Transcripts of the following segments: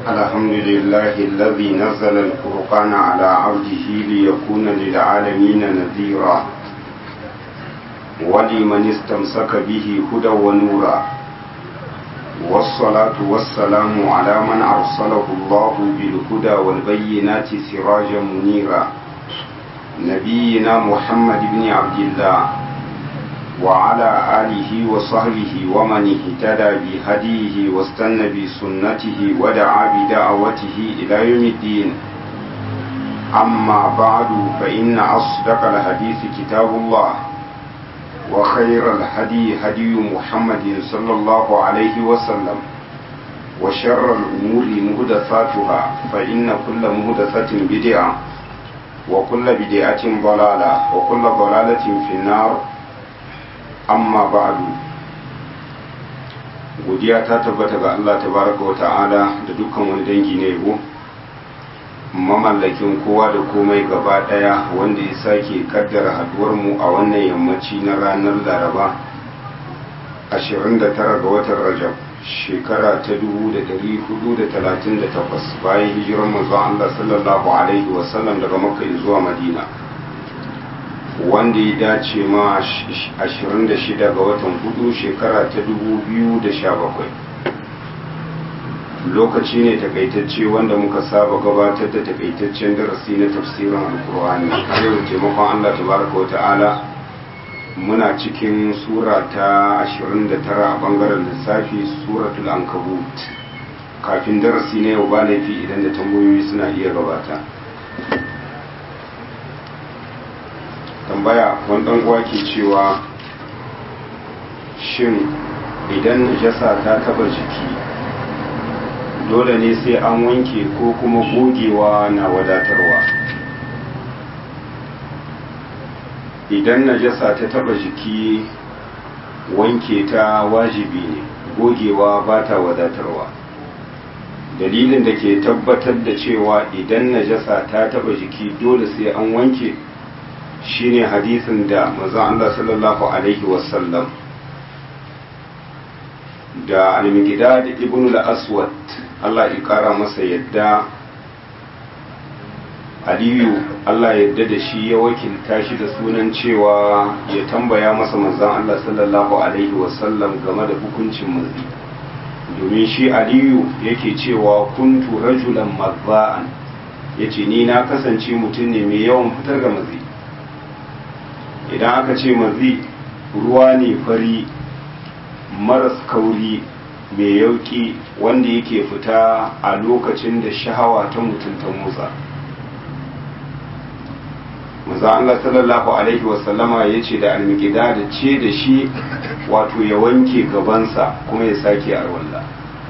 الحمد لله الذي نزل الفرقان على عبده ليكون للعالمين نذيرا ولمن استمسك به هدى ونورا والصلاة والسلام على من أرسله الله بالهدى والبينات سراجا منيرا نبينا محمد بن عبد الله وعلى آله وصحبه ومن اهتدى بهديه واستنى بسنته ودعا بدعوته إلى يوم الدين أما بعد فإن أصدق الحديث كتاب الله وخير الهدي هدي محمد صلى الله عليه وسلم وشر الأمور مهدثاتها فإن كل مهدثة بدعة وكل بدعة ضلالة وكل ضلالة في النار amma ba'du godiya ta tabbata ga Allah tabaraka wa ta'ala da dukkan wani dangi na yabo mamallakin kowa da komai gaba daya wanda ya sake kaddara haduwar mu a wannan yammaci na ranar laraba 29 ga watan rajab shekara ta 1438 bayan hijirar manzon Allah sallallahu alaihi wasallam daga makka zuwa madina wanda ya dace ma 26 ga watan hudu shekara ta 2017 lokaci ne takaitacce wanda muka saba gabatar da takaitaccen darasi na tafsirin alkur'ani a yau taimakon allah tabaraka wa ta'ala muna cikin sura ta 29 a bangaren lissafi suratul ankabut kafin darasi na yau ba laifi idan da tambayoyi suna iya gabata tambaya wani dan uwa ke cewa shin idan najasa ta taba jiki dole ne sai an wanke ko kuma gogewa na wadatarwa idan najasa ta taba jiki wanke ta wajibi ne gogewa ba ta wadatarwa dalilin da ke tabbatar da cewa idan najasa ta taba jiki dole sai an wanke shine hadisin da manzon Allah sallallahu alaihi wasallam da al-Miqdad ibn al-Aswad Allah ya kara masa yadda Aliyu Allah yadda da shi ya wakilta shi da sunan cewa ya tambaya masa manzon Allah sallallahu alaihi wasallam game da hukuncin mazi domin shi Aliyu yake cewa kuntu rajulan mazza'an yace ni na kasance mutum ne mai yawan fitar da mazi idan aka ce mazi ruwa ne fari maras kauri mai yauki wanda yake fita a lokacin da shahawa ta mutum ta motsa maza Allah sallallahu alaihi wasallama ya ce da almikida da ce da shi wato ya wanke gabansa kuma ya sake arwalla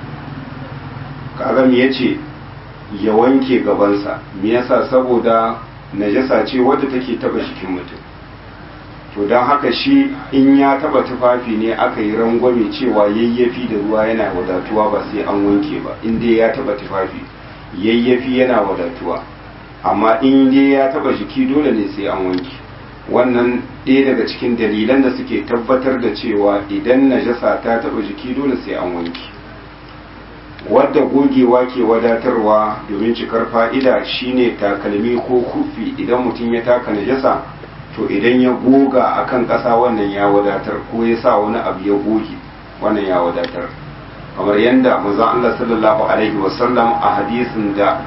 kagam ya ce ya wanke gabansa me yasa saboda najasa ce wadda take taba jikin mutum to don haka shi in ya taba tufafi ne aka yi rangwame cewa yayyafi da ruwa yana wadatuwa ba sai an wanke ba in dai ya taba tufafi yayyafi yana wadatuwa amma in dai ya taba jiki dole ne sai an wanke wannan ɗaya daga cikin dalilan da suke tabbatar da cewa idan najasa ta taba jiki dole sai an wanke wadda gogewa ke wadatarwa domin cikar fa'ida shine takalmi ko kufi idan mutum ya taka najasa to idan ya goga a kan ƙasa wannan ya wadatar ko ya sa wani abu ya goge wannan ya wadatar kamar yadda maza Allah sallallahu alaihi wasallam a hadisin da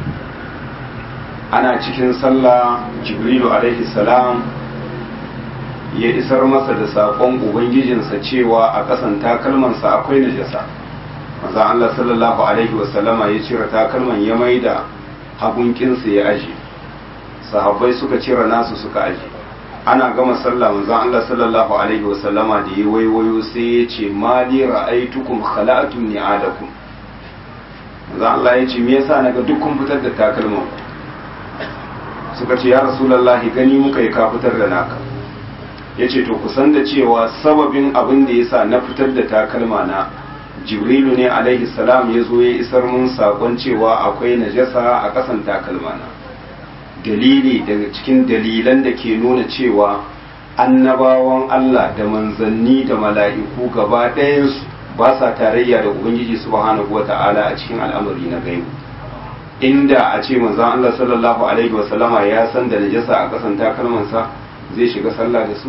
ana cikin sallah jibrilu alaihi salam ya isar masa da saƙon ubangijinsa cewa a ƙasan takalmansa akwai najasa maza Allah sallallahu alaihi wasallama ya cire takalman ya maida hagunkinsa ya aje sahabbai suka cire nasu suka aje ana gama sallah manzon Allah sallallahu alaihi wasallama da ya waiwayo sai ya ce ma li ra'aytukum khala'tum ni'adakum manzon Allah ya ce me yasa naga duk kun fitar da takalman suka ce ya rasulullahi gani muka yi ka fitar da naka yace to kusan da cewa sababin abin da yasa na fitar da takalma na jibrilu ne alaihi salam ya zo ya isar mun sakon cewa akwai najasa a kasan takalma na dalili daga cikin dalilan da ke nuna cewa annabawan Allah da manzanni da mala'iku gaba ɗayansu ba sa tarayya da ubangiji subhanahu wata'ala a cikin al'amari na gaibu inda a ce manzon Allah sallallahu alaihi wasallama ya san da najasa a kasan takalmansa zai shiga sallah da su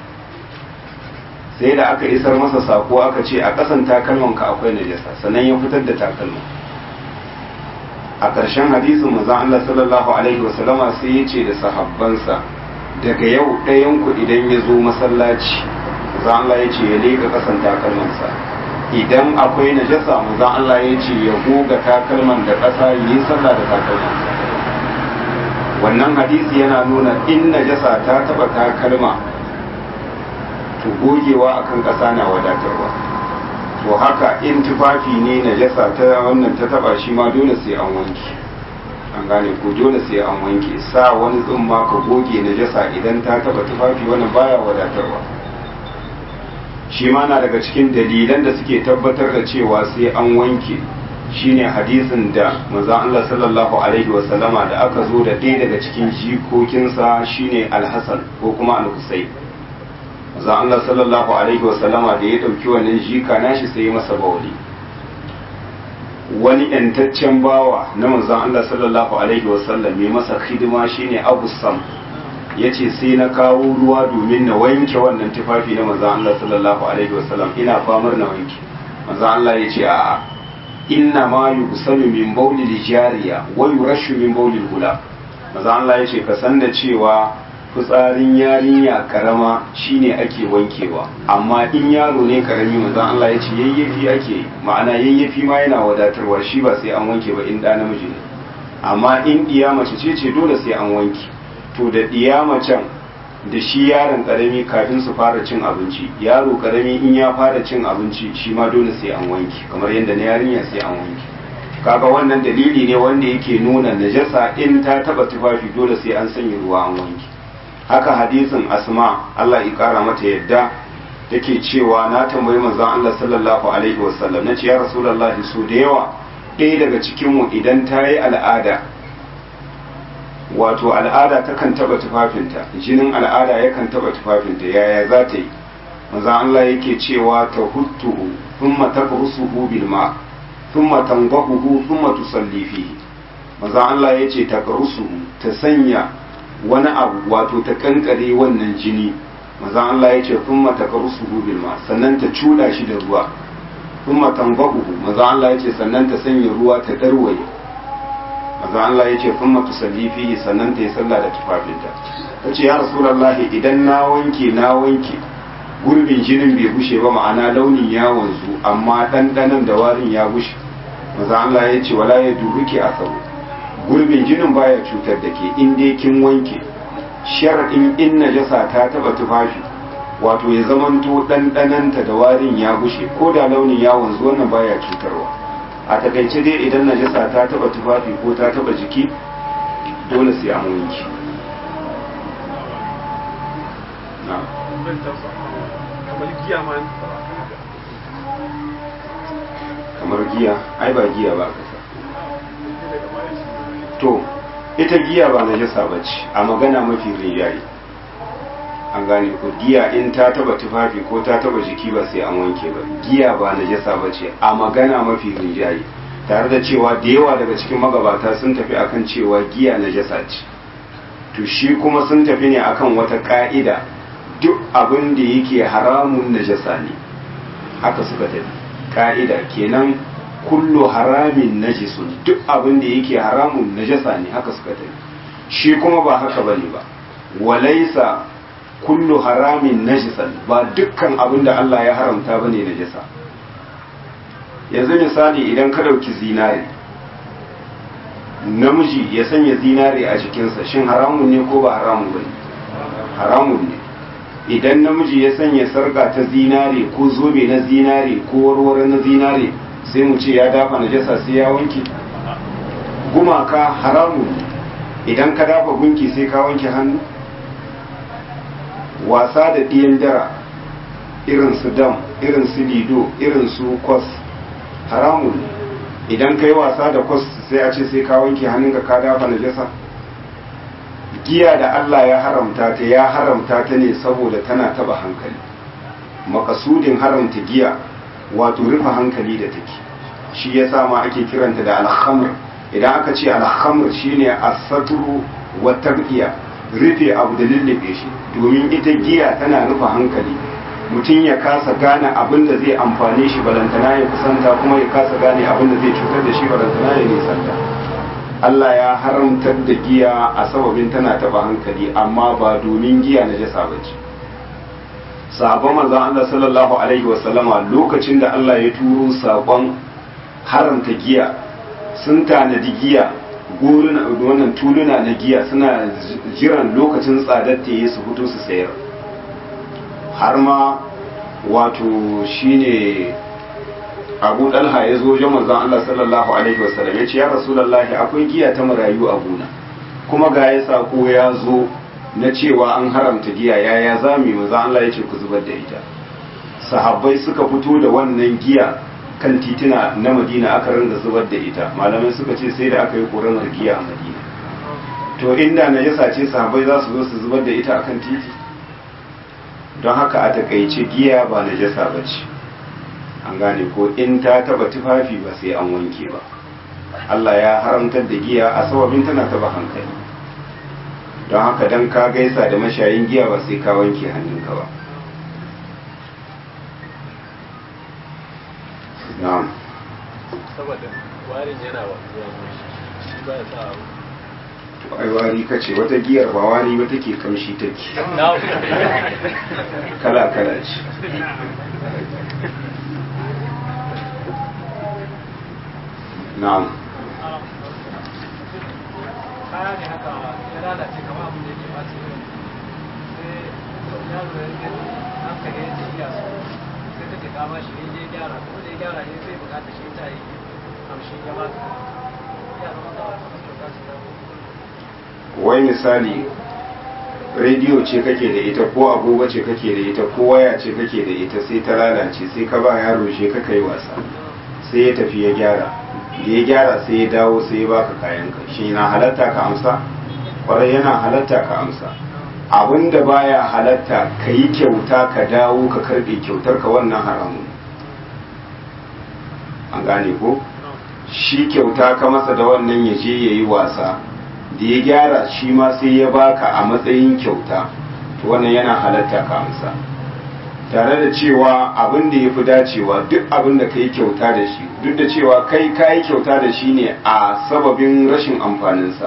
sai da aka isar masa sako aka ce a kasan takalmanka akwai najasa sannan ya fitar da takalman a ƙarshen hadisin manzon Allah sallallahu alaihi wasallama sai ya ce da sahabbansa daga yau ɗayan ku idan ya zo masallaci manzon Allah ya ce ya leka kasan takalmansa idan akwai najasa manzon Allah ya ce ya goga takalman da ƙasa yi sallah da takalmansa wannan hadisi yana nuna in najasa ta taba takalma to gogewa akan ƙasa na wadatarwa to haka in tufafi ne najasa ta wannan ta taba shi ma dole sai an wanke an gane ko dole sai an wanke sa wani tsumma ka goge najasa idan ta taba tufafi wannan baya wadatarwa shi ma na daga cikin dalilan da suke tabbatar da cewa sai an wanke shine hadisin da manzon Allah sallallahu alaihi wasallama da aka zo da ɗaya daga cikin jikokinsa shine Al-Hasan ko kuma Al-Husayn manzon Allah sallallahu alaihi wasallama da ya ɗauki wannan jika nashi sai masa bauli wani yantaccen bawa na manzon Allah sallallahu alaihi wasallam mai masa hidima shine Abu Sam yace sai na kawo ruwa domin na wanke wannan tufafi na manzon Allah sallallahu alaihi wasallam ina famar na wanke manzon Allah yace a'a inna ma yugsalu min bawli jariya wa yurashu min bawli gula manzon Allah yace ka san da cewa fitsarin yarinya karama shine ake wankewa amma in yaro ne karami manzon Allah yace yayyafi ake ma'ana yayyafi ma yana wadatarwa shi ba sai an wanke ba in da namiji ne amma in diya mace ce ce dole sai an wanke to da ɗiya macen da shi yaron ƙarami kafin su fara cin abinci yaro ƙarami in ya fara cin abinci shi ma dole sai an wanke kamar yadda na yarinya sai an wanke kaga wannan dalili ne wanda yake nuna najasa in ta taba tufafi dole sai an sanya ruwa an wanke haka hadisin asma Allah ya kara mata yadda take cewa na tambayi manzon Allah sallallahu alaihi wasallam nace ya rasulullahi so da yawa ɗaya daga cikin mu idan ta yi al'ada wato al'ada takan taba tufafinta jinin al'ada yakan taba tufafinta yaya za ta yi maza Allah yake cewa ta huttuhu thumma taqrusuhu bil ma thumma tanbahuhu thumma tusalli fihi maza Allah yace taqrusuhu ta sanya wani abu wato ta kankare wannan jini maza Allah yace thumma taqrusuhu bil ma sannan ta cuda shi da ruwa thumma tanbahuhu maza Allah yace sannan ta sanya ruwa ta darwaye maza Allah ya ce kun matu fihi sannan ta yi sallah da tufafinta ta ce ya rasulallahi idan na wanke na wanke gurbin jinin bai bushe ba ma'ana launin ya wanzu amma ɗanɗanon da warin ya bushe maza Allah ya ce wala ya duruki a tsaro gurbin jinin baya cutar da ke in dai kin wanke sharaɗin in najasa ta taɓa tufafi wato ya zamanto ɗanɗanonta da warin ya bushe ko da launin ya wanzu wannan baya cutarwa a takaice dai idan najasa ta taba tufafi ko ta taba jiki dole sai an wanki kamar giya ai ba giya ba kasa to ita giya ba najasa ba ce a magana mafi rinjaye an gane ko giya in ta taba tufafi ko ta taba jiki ba sai an wanke ba giya ba najasa ba ce a magana mafi rinjaye tare da cewa da yawa daga cikin magabata sun tafi akan cewa giya najasa ce to shi kuma sun tafi ne akan wata ka'ida duk abin da yake haramun najasa ne haka suka tafi ka'ida kenan kullu haramin najisun duk abin da yake haramun najasa ne haka suka tafi shi kuma ba haka bane ba walaisa kullu haramin najisan ba dukkan abin da Allah ya haramta bane najasa yanzu misali idan ka dauki zinare namiji ya sanya zinare a jikinsa shin haramun ne ko ba haramun bane haramun ne idan namiji ya sanya sarka ta zinare ko zobe na zinare ko warware na zinare sai mu ce ya dafa najasa sai ya wanke gumaka haramun ne idan ka dafa gunki sai ka wanke hannu wasa da ɗiyan dara irin su dam irin su lido irin su kwas haramun ne idan ka yi wasa da kwas sai a ce sai ka wanke hannunka ka dafa najasa giya da Allah ya haramta ta ya haramta ta ne saboda tana taba hankali makasudin haramta giya wato rufe hankali da take shi ya sa ma ake kiranta da alhamr idan aka ce alhamr shine asatru wa tarbiya rufe abu da lullube shi domin ita giya tana rufe hankali mutum ya kasa gane abin da zai amfane shi balantana ya kusanta kuma ya kasa gane abin da zai cutar da shi balantana ya nisanta Allah ya haramtar da giya a sababin tana taba hankali amma ba domin giya na jasa ba ce sabon manzon Allah sallallahu alaihi wasallama lokacin da Allah ya turo sabon haramta giya sun tanadi giya goruna wannan tuluna na giya suna jiran lokacin tsadar ta yi su fito su sayar har ma wato shine abu dalha ya zo wajen manzon Allah sallallahu alaihi wasallam ya ce ya rasulullahi akwai giya ta marayu a gona kuma ga ya sako ya zo na cewa an haramta giya yaya za mu yi manzon Allah ya ce ku zubar da ita sahabbai suka fito da wannan giya kan titina na madina aka ringa zubar da ita malamai suka ce sai da aka yi ƙoramar giya a madina to inda na yasa ce sahabbai za su zo su zubar da ita akan titi don haka a takaice giya ba na jasa ba ce an gane ko in ta taba tufafi ba sai an wanke ba Allah ya haramtar da giya a sababin tana taba hankali don haka dan ka gaisa da mashayin giya ba sai ka wanke hannunka ba na'am saboda warin yana wa shi ba ya sa to ai wari kace wata giyar ba wari ba take kamshi take kala kala ce na'am kaya ne haka ya lalace kamar abin da yake masu yau sai yaro ya gani hankali ya ce iya so sai take kama shi ne ya gyara ko da ya gyara ne sai bukata shi ta yi amshin ya ba ta ya zama kawai kamar kyauta su da wai misali rediyo ce kake da ita ko agogo ce kake da ita ko waya ce kake da ita sai ta lalace sai ka ba yaro shi ka kai wasa sai ya tafi ya gyara da ya gyara sai ya dawo sai ya baka kayan ka shi na halatta ka amsa kwarai yana halatta ka amsa abinda baya halatta ka yi kyauta ka dawo ka karbe kyautar ka wannan haramun an gane ko shi kyauta ka masa da wannan ya je ya yi wasa da ya gyara shi ma sai ya baka a matsayin kyauta to wannan yana halatta ka amsa tare da cewa abin da ya fi dacewa duk abin da ka yi kyauta da shi duk da cewa kai ka yi kyauta da shi ne a sababin rashin amfaninsa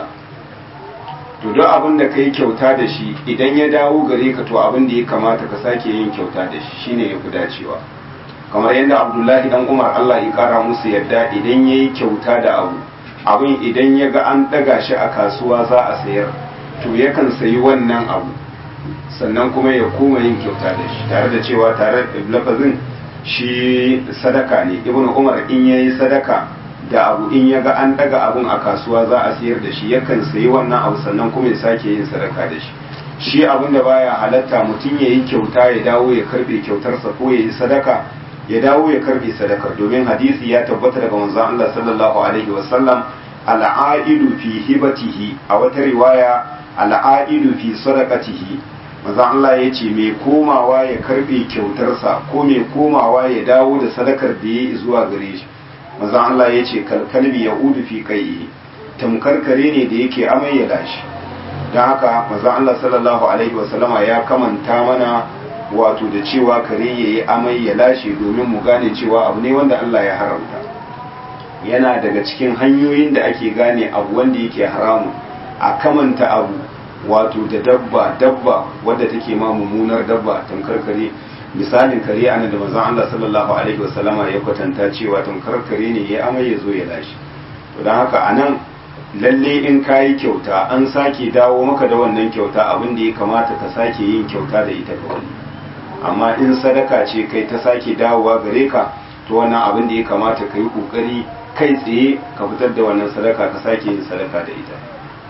to duk abin da ka yi kyauta da shi idan ya dawo gare ka to abin da ya kamata ka sake yin kyauta da shi shine ya fi dacewa kamar yadda abdullahi dan umar allah ya kara musu yadda idan ya yi kyauta da abu abin idan ya ga an ɗaga shi a kasuwa za a sayar to yakan sayi wannan abu sannan kuma ya koma yin kyauta da shi tare da cewa tare da lafazin shi sadaka ne ibn umar in ya yi sadaka da abu in ya ga an ɗaga abun a kasuwa za a sayar da shi yakan sayi wannan abu sannan kuma ya sake yin sadaka da shi shi abin da baya halatta mutum ya yi kyauta ya dawo ya karbe kyautarsa ko ya yi sadaka ya dawo ya karbe sadakar domin hadisi ya tabbata daga manzon Allah sallallahu alaihi wasallam al'aidu fi hibatihi a wata riwaya al'aidu fi sadaqatihi manzon Allah ya ce mai komawa ya karbe kyautarsa ko mai komawa ya dawo da sadakar da ya zuwa gare shi manzon Allah ya ce kalkalbi ya udu fi kai tamkar kare ne da yake amai ya lashi don haka manzon Allah sallallahu alaihi wasallama ya kamanta mana wato da cewa kare ya yi amai ya lashe domin mu gane cewa abu ne wanda Allah ya haramta yana daga cikin hanyoyin da ake gane abu wanda yake haramun a kamanta abu wato da dabba dabba wadda take ma mummunar dabba tamkar kare misalin kare ana da manzon Allah sallallahu alaihi wasallama ya kwatanta cewa tamkar kare ne ya amai ya zo ya lashe to don haka anan lalle in kayi kyauta an sake dawo maka da wannan kyauta abin da ya kamata ka sake yin kyauta da ita ga wani amma in sadaka ce kai ta sake dawowa gare ka to wannan abin da ya kamata ka yi kokari kai tsaye ka fitar da wannan sadaka ka sake yin sadaka da ita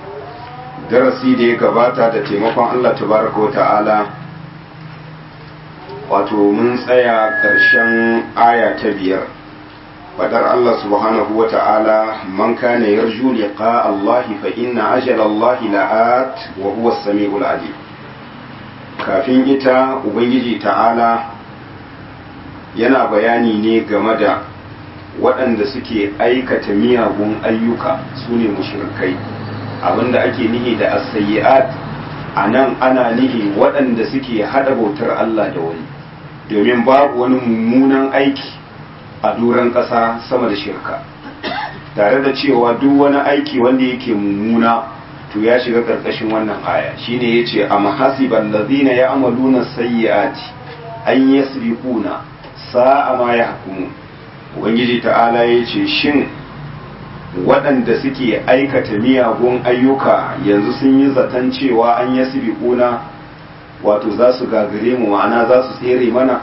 darasi da ya gabata da taimakon Allah tabaraka wa ta'ala wato mun tsaya ƙarshen aya ta biyar fadar Allah subhanahu wa ta'ala man kana yarju liqa Allah fa inna ajala Allah la'at wa huwa as-sami'ul alim kafin ita ubangiji ta'ala yana bayani ne game da waɗanda suke aikata miyagun ayyuka su ne mushrikai abinda ake nihi da as-sayyi'at a nan ana nihi waɗanda suke haɗa bautar Allah da wani domin babu wani mummunan aiki a doron ƙasa sama da shirka tare da cewa duk wani aiki wanda yake mummuna to ya shiga ƙarƙashin wannan aya shine yace am hasiban ladina ya'maluna sayyi'ati an yasbiquna sa'a ma yahkumu ubangiji ta'ala yace shin waɗanda suke aikata miyagun ayyuka yanzu sun yi zaton cewa an yasbiquna wato za su gagare mu ma'ana za su tsere mana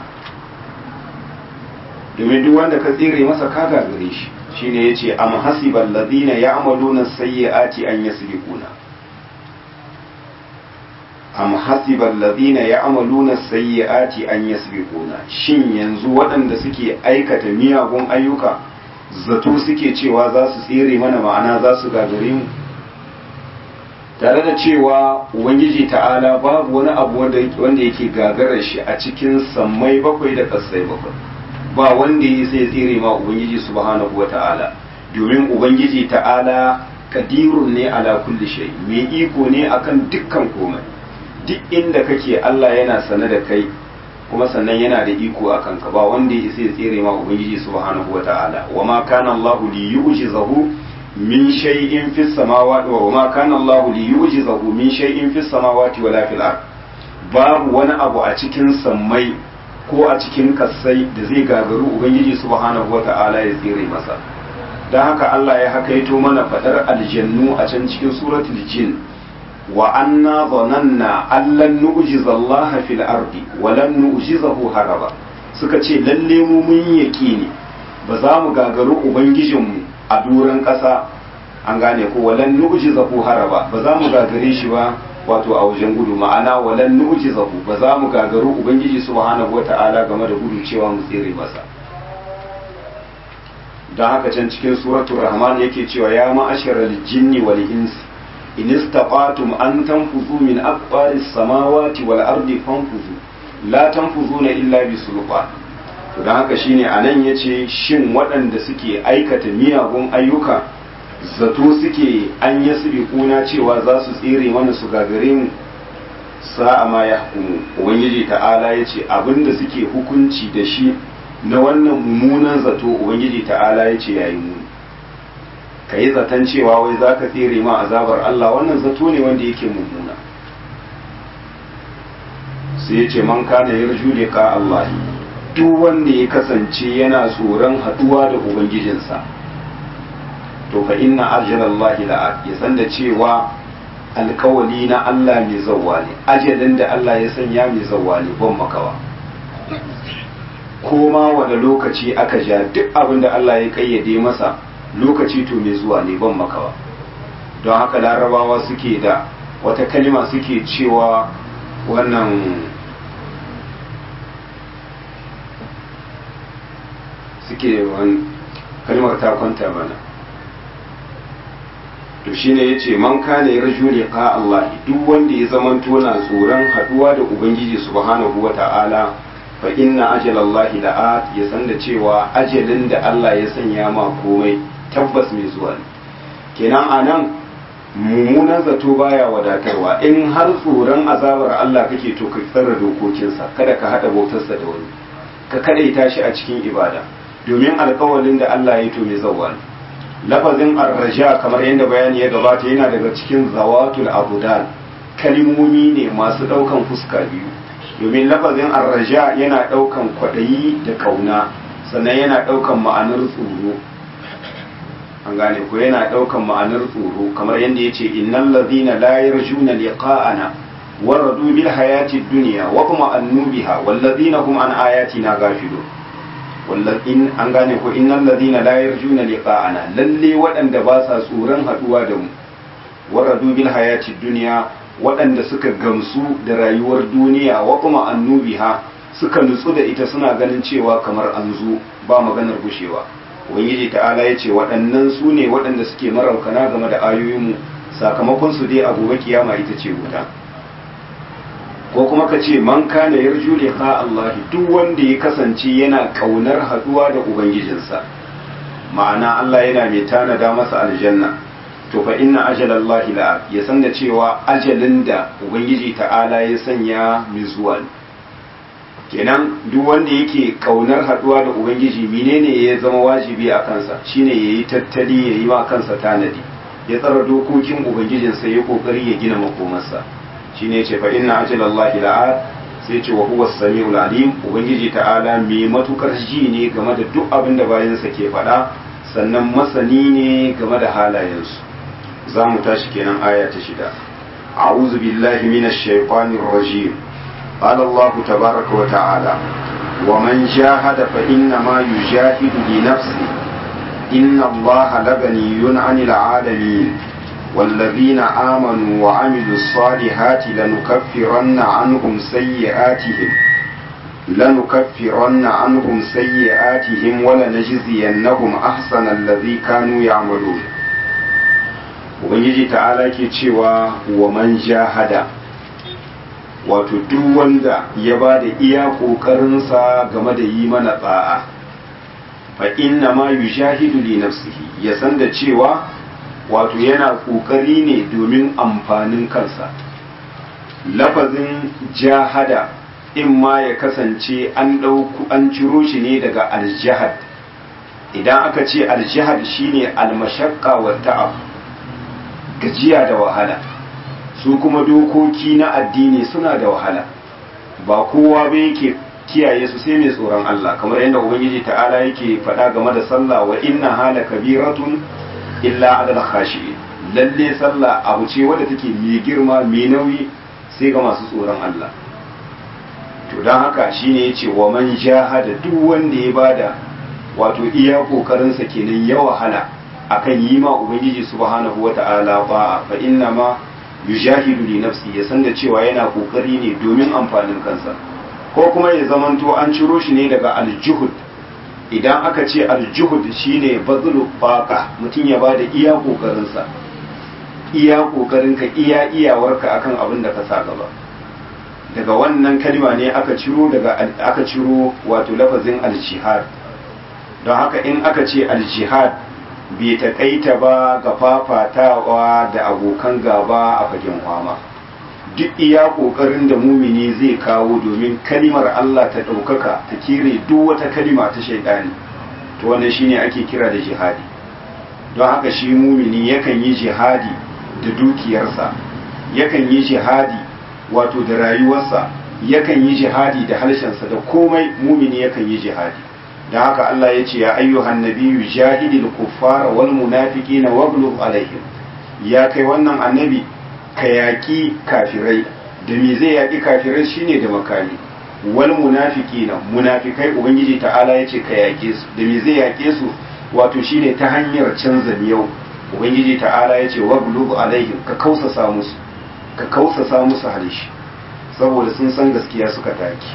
domin duk wanda ka tsere masa ka gagare shi shine yace am hasibal ladina ya'maluna sayyi'ati an yasbiquna am hasibal ladina ya'maluna sayyi'ati an yasbiquna shin yanzu waɗanda suke aikata miyagun ayyuka zato suke cewa za su tsere mana ma'ana za su gagare mu tare da cewa ubangiji ta'ala babu wani abu wanda yake gagarar shi a cikin sammai bakwai da ƙasai bakwai ba wanda ya sai tsere ma ubangiji subhanahu wa ta'ala domin ubangiji ta'ala kadirun ne ala kulli shay mai iko ne akan dukkan komai duk inda kake Allah yana sane da kai kuma sannan yana da iko a kanka ba wanda ya sai tsere ma ubangiji subhanahu wa ta'ala wa ma kana Allah li yu'jizahu min shay'in fis samawati wa ma kana Allah li yu'jizahu min shay'in fis samawati wala fil ard babu wani abu a cikin sammai ko a cikin kassai da zai gagaru ubangiji subhanahu wata'ala ya tsere masa don haka Allah ya hakaito mana fadar aljannu a can cikin suratul jin wa anna dhananna allan nu'jiza Allah fil ardi wa lan nu'jizahu haraba suka ce lalle mu mun yaqini ba za mu gagaru ubangijinmu a duran ƙasa an gane ko walan nu'jizahu haraba ba za mu gagare shi ba wato a wajen gudu ma'ana walan nu'jizahu ba za mu gagaru ubangiji subhanahu wata'ala game da gudu cewa mu tsere masa don haka can cikin suratul rahman yake cewa ya ma'asharal jinni wal insi in istaqatum an tanfuzu min aqbaris samawati wal ardi fanfuzu la tanfuzuna illa bi sulfan to don haka shine anan yace shin waɗanda suke aikata miyagun ayyuka zato suke an yasri kuna cewa za su tsere mana su gagare mu sa'a ma ya hukumu ubangiji ta'ala ya ce abinda suke hukunci da shi na wannan mummunan zato ubangiji ta'ala ya ce yayi muni ka yi zaton cewa wai za ka tsere ma azabar Allah wannan zato ne wanda yake mummuna sai ya ce man kana yarju liqa Allah duk wanda ya kasance yana tsoron haduwa da ubangijinsa to fa inna arjalallahi la'at ya san da cewa alkawali na Allah mai zawwa ne ajalin da Allah ya sanya mai zawwa ne ban makawa ko ma wani lokaci aka ja duk abin da Allah ya kayyade masa lokaci to mai zuwa ne ban makawa don haka larabawa suke da wata kalima suke cewa wannan suke kalmar ta kwanta mana to shine yace man kana yarju liqa Allah duk wanda ya zamanto na tsoron haduwa da ubangiji subhanahu wata'ala fa inna ajala Allah la'at ya san da cewa ajalin da Allah ya sanya ma komai tabbas mai zuwa ne kenan anan mummunan zato baya wadatarwa in har tsoron azabar Allah kake to ka tsara dokokinsa kada ka hada bautarsa da wani ka kadaita shi a cikin ibada domin alkawalin da Allah ya to mai zawwa ne lafazin arraja kamar yadda bayani ya gabata yana daga cikin zawatul abudal kalimomi ne masu daukan fuska biyu domin lafazin arraja yana daukan kwadayi da kauna sannan yana daukan ma'anar tsoro an gane ko yana daukan ma'anar tsoro kamar yadda ya ce innal ladhina la yarjuna liqa'ana waradu bil hayati dunya wa kuma annubiha wal ladhina hum an ayatina ghafilun in an gane ko innal ladina la yarjuna liqa'ana lalle waɗanda ba sa tsoron haduwa da mu waradu bil hayati dunya waɗanda suka gamsu da rayuwar duniya wa kuma annubiha suka nutsu da ita suna ganin cewa kamar an zo ba maganar gushewa ubangiji ta'ala ya ce waɗannan su ne waɗanda suke maraukana game da ayoyinmu sakamakon su dai a gobe kiyama ita ce wuta ko kuma ka ce man kana yarju liqa Allah duk wanda ya kasance yana kaunar haduwa da ubangijinsa ma'ana Allah yana mai tanada masa aljanna to fa inna ajalallahi la ya san da cewa ajalin da ubangiji ta'ala ya sanya mai zuwa ne kenan duk wanda yake kaunar haduwa da ubangiji menene ya zama wajibi a kansa shine yayi tattali yayi ma kansa tanadi ya tsara dokokin ubangijinsa ya kokari ya gina makomarsa shine yace fa inna ajalallahi la'at sai ce wa huwa samiul alim ubangiji ta'ala mai matukar ji ne game da duk abin da bayansa ke faɗa sannan masani ne game da halayensu za mu tashi kenan aya ta shida a'udhu billahi minash shaitanir rajim قال الله تبارك وتعالى ومن جاهد فإنما يجاهد لنفسه إن الله لغني عن العالمين والذين آمنوا وعملوا الصالحات لنكفرن عنهم سيئاتهم لنكفرن عنهم سيئاتهم ولنجزينهم أحسن الذي كانوا يعملون Ubangiji ta'ala ke cewa wa man jahada wato duk wanda ya ba da iya ƙoƙarinsa game da yi mana tsa'a fa inna ma yushahidu li nafsihi ya san da cewa wato yana ƙoƙari ne domin amfanin kansa lafazin jahada in ma ya kasance an ɗauku an ciro shi ne daga aljihad idan aka ce aljihad shine almashakka wa ta'ab gajiya da wahala su kuma dokoki na addini suna da wahala ba kowa ba yake kiyaye su sai mai tsoron Allah kamar yadda ubangiji ta'ala yake faɗa game da sallah wa inna hala kabiratun illa adal khashi lalle sallah abu ce wadda take mai girma mai nauyi sai ga masu tsoron Allah to don haka shine yace wa man jahada duk wanda ya bada wato iya kokarin sa kenan ya wahala akan yi ma ubangiji subhanahu wata'ala ba fa inna ma yujahidu li nafsi ya san da cewa yana kokari ne domin amfanin kansa ko kuma ya zamanto an ciro shi ne daga aljuhud idan aka ce aljuhud shine bazlu faqa mutum ya bada iya kokarin sa iya kokarin ka iya iyawarka akan abin da ka sa gaba daga wannan kalma ne aka ciro daga aka ciro wato lafazin aljihad don haka in aka ce aljihad bai taƙaita ba ga fafatawa da abokan gaba a fagen kwama duk iya ƙoƙarin da mumini zai kawo domin kalimar Allah ta ɗaukaka ta kire duk wata kalima ta shaidani to wannan shine ake kira da jihadi don haka shi mumini yakan yi jihadi da dukiyarsa yakan yi jihadi wato da rayuwarsa yakan yi jihadi da harshensa da komai mumini yakan yi jihadi da haka Allah ya ce ya ayyuhan nabiyyu jahidil kuffara wal munafiqina waghlub alaihim ya kai wannan annabi ka yaki kafirai da me zai yaki kafirai shine da makami wal munafiqina munafikai ubangiji ta'ala ya ce ka yake su da me zai yake su wato shine ta hanyar canza miyau ubangiji ta'ala ya ce waghlub alaihim ka kausasa musu ka kausasa musu halishi saboda sun san gaskiya suka taki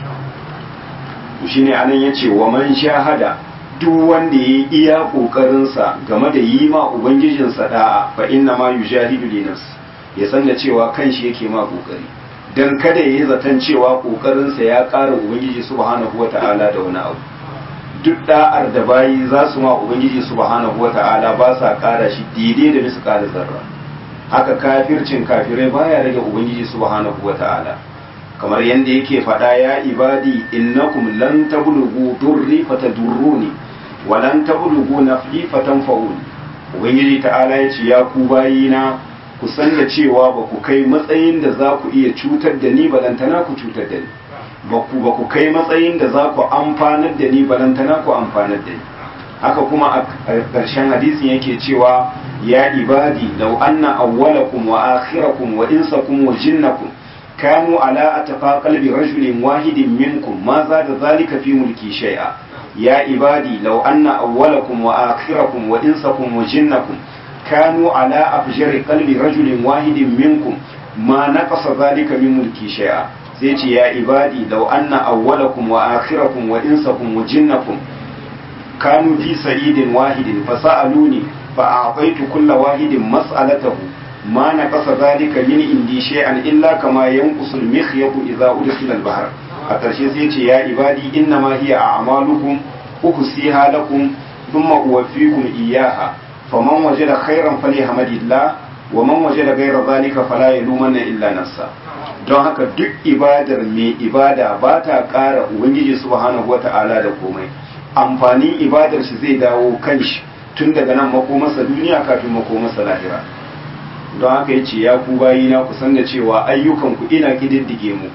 shine anan yace wa man shahada duk wanda yayi iya kokarinsa game da yi ma ubangijinsa da'a fa inna ma yujahidu li nafsi ya san da cewa kanshi yake ma kokari dan kada yayi zaton cewa kokarinsa ya ƙara ubangiji subhanahu wata'ala da wani abu duk da'ar da bayi za su ma ubangiji subhanahu wata'ala ba sa ƙara shi daidai da bisa ƙara zarra haka kafircin kafirai baya rage ubangiji subhanahu wata'ala kamar yadda yake faɗa ya ibadi innakum lan tablughu durri fatadurruni wa lan tablughu naf'i fatanfa'uni ubangiji ta'ala ya ce ya ku bayina ku san da cewa ba ku kai matsayin da za ku iya cutar da ni balantana ku cutar da ni ba ku ba ku kai matsayin da za ku amfanar da ni balantana ku amfanar da ni haka kuma a ƙarshen hadisin yake cewa ya ibadi law anna awwalakum wa akhirakum wa insakum wa jinnakum كانوا على أتقى قلب رجل واحد منكم ما زاد ذلك في ملكي شيئا يا عبادي لو أن أولكم وآخركم وإنسكم وجنكم كانوا على أفجر قلب رجل واحد منكم ما نقص ذلك من ملكي شيئا سيتي يا عبادي لو أن أولكم وآخركم وإنسكم وجنكم كانوا في سعيد واحد فسألوني فأعطيت كل واحد مسألته ma na kasa zalika min indi shay'an illa kama yanqusu al-mikhyatu idza udkhila al-bahr a ƙarshe sai ce ya ibadi inna ma hiya a'malukum uhsiha lakum thumma uwaffikum iyyaha faman wajada khairan falyahmadillah wa man wajada ghayra zalika fala yalumanna illa nafsa don haka duk ibadar mai ibada ba ta ƙara ubangiji subhanahu wata'ala da komai amfanin ibadar shi zai dawo kan shi tun daga nan makomarsa duniya kafin makomarsa lahira don haka ya ce ya ku bayina ku san da cewa ayyukanku ina ƙididdige mu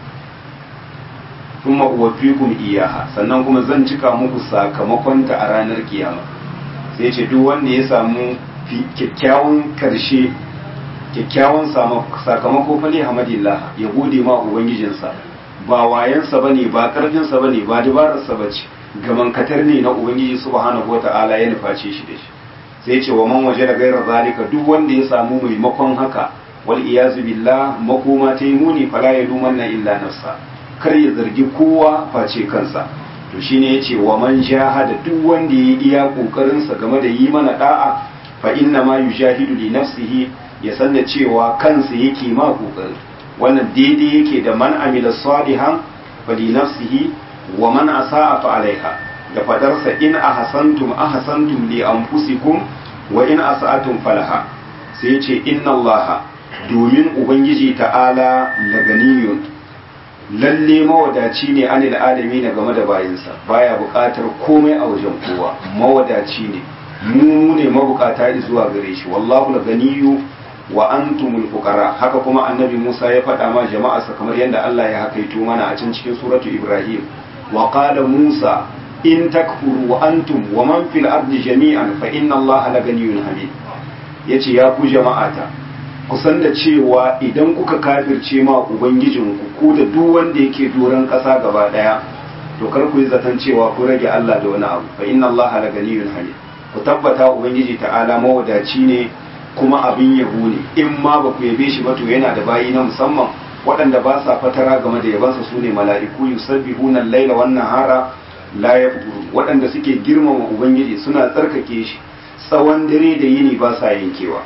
kuma uwafikum iyaha sannan kuma zan cika muku sakamakonta a ranar kiyama sai ce duk wanda ya samu kyakkyawan karshe kyakkyawan sakamako fali hamadillah ya gode ma ubangijinsa ba wayansa bane ba karfinsa bane ba dabararsa bace gaman katar ne na ubangiji subhanahu wata'ala ya nuface shi da shi sai ce wa man waje da gairar zalika duk wanda ya samu maimakon haka wal iyazu billah makoma ta yi muni fala ya lumanna illa nafsa kar ya zargi kowa face kansa to shine yace wa man jahada duk wanda ya iya kokarin sa game da yi mana da'a fa inna ma yujahidu li nafsihi ya san da cewa kansa yake ma kokari wannan daidai yake da man amila salihan fa li nafsihi wa man asa'a fa alaiha da fadarsa in ahsantum ahsantum li anfusikum wa in asa'atum falaha sai yace inna allaha domin ubangiji ta'ala laganiyun lalle mawadaci ne anil adami na game da bayinsa baya buƙatar komai a wajen kowa mawadaci ne mu ne mabukata zuwa gare shi wallahu laganiyu wa antumul fuqara haka kuma annabi Musa ya faɗa ma jama'arsa kamar yadda Allah ya hakaito mana a cikin cikin suratu Ibrahim wa qala Musa in takfuru wa antum wa man fil ardi jami'an fa inna Allah laganiyyun hamid yace ya ku jama'ata kusan da cewa idan kuka kafirce ma ubangijinku ku da duk wanda yake doron ƙasa gaba ɗaya to kar ku yi zaton cewa ku rage Allah da wani abu fa inna Allah laganiyyun hamid ku tabbata ubangiji ta'ala mawadaci ne kuma abin yabo ne in ma ba ku yabe shi ba to yana da bayi na musamman waɗanda ba sa fatara game da yabansa su ne mala'iku yusabbihuna al-laila wan nahara la yafturun waɗanda suke girmama ubangiji suna tsarkake shi tsawon dare da yini ba sa yankewa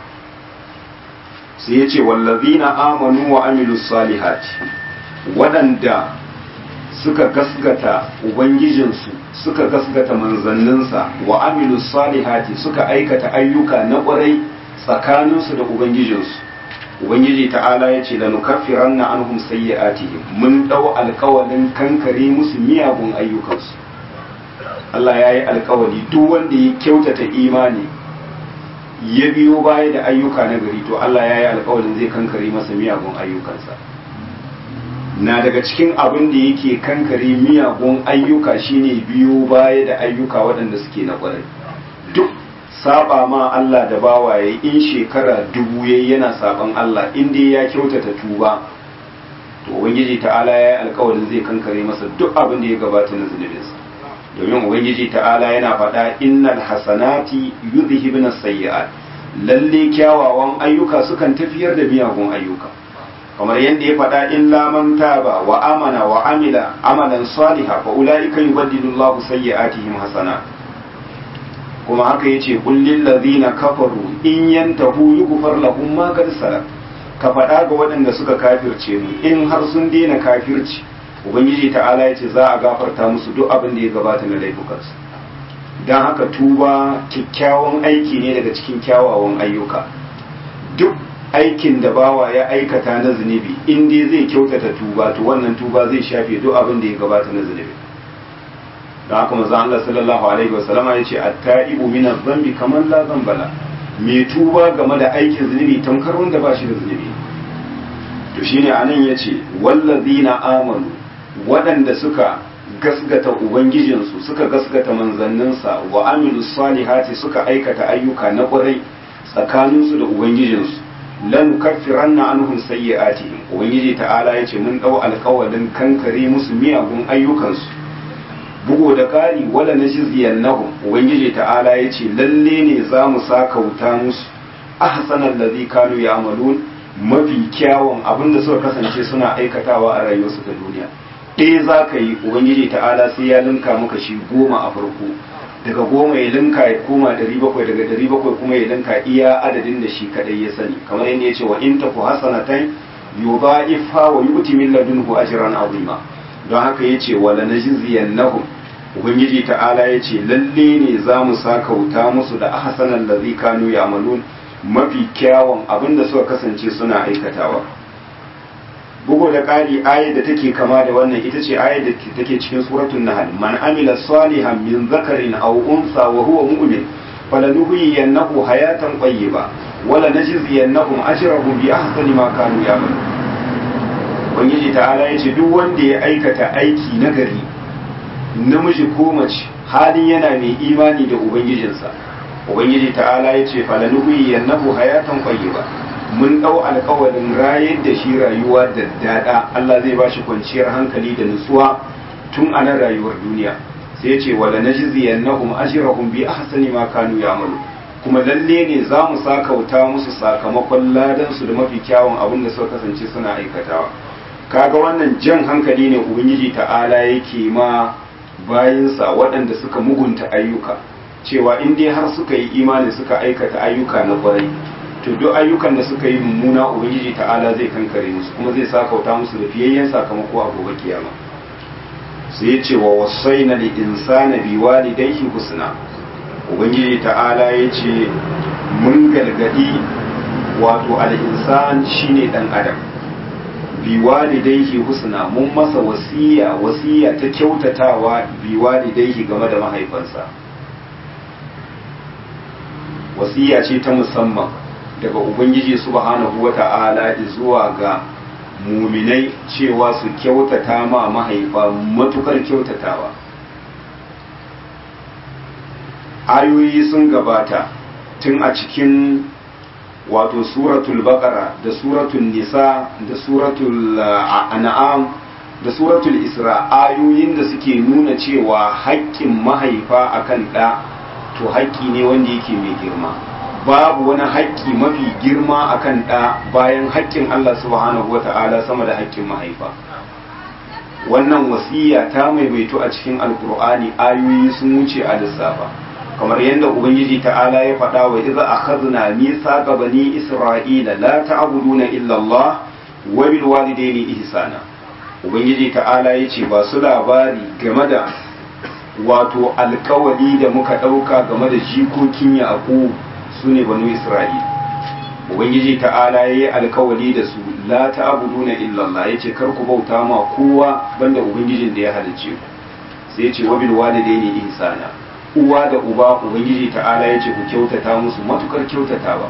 sai ya ce wallazina amanu wa amilus salihati waɗanda suka gasgata ubangijinsu suka gasgata manzanninsa wa amilu salihati suka aikata ayyuka na ƙwarai tsakaninsu da ubangijinsu ubangiji ta'ala ya ce lanukaffiran na anhum sayyi'atihim mun ɗau alkawalin kankare musu miyagun ayyukansu Allah ya yi alkawali duk wanda ya kyautata imani ya biyo baya da ayyuka na gari to Allah ya yi alkawalin zai kankare masa miyagun ayyukansa na daga cikin abin da yake kankare miyagun ayyuka shine biyo baya da ayyuka waɗanda suke na ƙwarai duk saba ma Allah da bawaye in shekara dubu yayi yana saban Allah in dai ya kyautata tuba to ubangiji ta'ala ya yi alkawarin zai kankare masa duk abin da ya gabata na zunubinsa domin ubangiji ta'ala yana faɗa innal hasanati yudhibna sayyi'at lalle kyawawan ayyuka sukan tafiyar da miyagun ayyuka kamar yadda ya faɗa in laman taba wa amana wa amila amalan saliha fa ulaika yubaddilu Allahu sayyi'atihim hasana kuma haka yace qul lil ladina kafaru in yantahu yughfar lahum ma qad salaf ka faɗa ga waɗanda suka kafirce mu in har sun daina kafirci ubangiji ta'ala yace za a gafarta musu duk abin da ya gabata na laifukansu dan haka tuba kyakkyawan aiki ne daga cikin kyawawan ayyuka duk aikin da bawa ya aikata na zunubi in dai zai kyautata tuba to wannan tuba zai shafe duk abin da ya gabata na zunubi don haka manzo Allah sallallahu alaihi wasallama ya ce at-ta'ibu min adh-dhanbi kaman la dhanbala mai tuba game da aikin zunubi tamkar wanda ba shi da zunubi to shine anan yace wallazina amanu waɗanda suka gasgata ubangijinsu suka gasgata manzanninsa wa amilu salihati suka aikata ayyuka na ƙwarai tsakaninsu da ubangijinsu lan kaffiranna anhum sayyi'atihim ubangiji ta'ala yace mun dau alƙawalin kankare musu miyagun ayyukansu bugo da ƙari wala najziyannahum ubangiji ta'ala yace lalle ne za mu sakauta musu ahsanal ladhi kanu ya'malun mafi kyawun abinda suka kasance suna aikatawa a rayuwarsu ta duniya ɗaya za ka yi ubangiji ta'ala sai ya linka maka shi goma a farko daga goma ya linka ya koma ɗari bakwai daga ɗari bakwai kuma ya linka iya adadin da shi kadai ya sani kamar yadda ya ce wa in taku hasanatan yudha'ifha wa yu'ti min ladunhu ajran azima don haka yace wala najziyannahum ubangiji ta'ala yace lalle ne za mu sakauta musu da ahsanan ladhi kanu ya'malun mafi kyawun abinda suka kasance suna aikatawa bugu da ƙari ayar da take kama da wannan ita ce ayar da take cikin suratul nahl man amila salihan min zakarin aw unsa wa huwa mu'min falanuhyiyannahu hayatan tayyiba wala najziyannahum ajrahum bi ahsani ma kanu ya'malun ubangiji ta'ala yace duk wanda ya aikata aiki nagari namiji ko mace halin yana mai imani da ubangijinsa ubangiji ta'ala yace falanuhyiyannahu hayatan tayyiba mun ɗau alkawarin rayar da shi rayuwa da daɗa Allah zai ba shi kwanciyar hankali da nutsuwa tun a nan rayuwar duniya sai ya ce wala najziyannahum ajrahum bi ahsani ma kanu ya'malu kuma lalle ne za mu sakauta musu sakamakon ladan su da mafi kyawun abin da suka kasance suna aikatawa kaga wannan jan hankali ne ubangiji ta'ala yake ma bayinsa waɗanda suka mugunta ayyuka cewa in dai har suka yi imani suka aikata ayyuka na kwarai to duk ayyukan da suka yi mummuna ubangiji ta'ala zai kankare musu kuma zai sakauta musu da fiyayyen sakamako a gobe kiyama sai ya ce wa wasaina li insana bi walidayhi husna ubangiji ta'ala ya ce mun galgadi wato al insan shine dan adam bi walidayhi husna mun masa wasiya wasiya ta kyautatawa bi walidayhi game da mahaifansa wasiya ce ta musamman daga ubangiji subhanahu wata'ala zuwa ga muminai cewa su kyautata ma mahaifa matukar kyautatawa ayoyi sun gabata tun a cikin wato suratul baqara da suratul nisa da suratul an'am da suratul isra ayoyin da suke nuna cewa haƙƙin mahaifa akan ɗa to haƙƙi ne wanda yake mai girma babu wani haƙƙi mafi girma akan ɗa bayan haƙƙin Allah subhanahu wa ta'ala sama da haƙƙin mahaifa wannan wasiya ta maimaito a cikin alkur'ani ayoyi sun wuce a lissafa kamar yadda ubangiji ta'ala ya faɗa wa iza akhadna mithaqa bani isra'ila la ta'buduna illa Allah wa bil walidayni ihsana ubangiji ta'ala yace ba su labari game da wato alkawali da muka ɗauka game da jikokin yaƙub su ne banu isra'il ubangiji ta'ala ya yi alkawali da su la ta'buduna illallah yace kar ku bauta ma kowa banda ubangijin da ya halicce ku sai yace wa bil walidaini ihsana uwa da uba ubangiji ta'ala yace ku kyautata musu matukar kyautatawa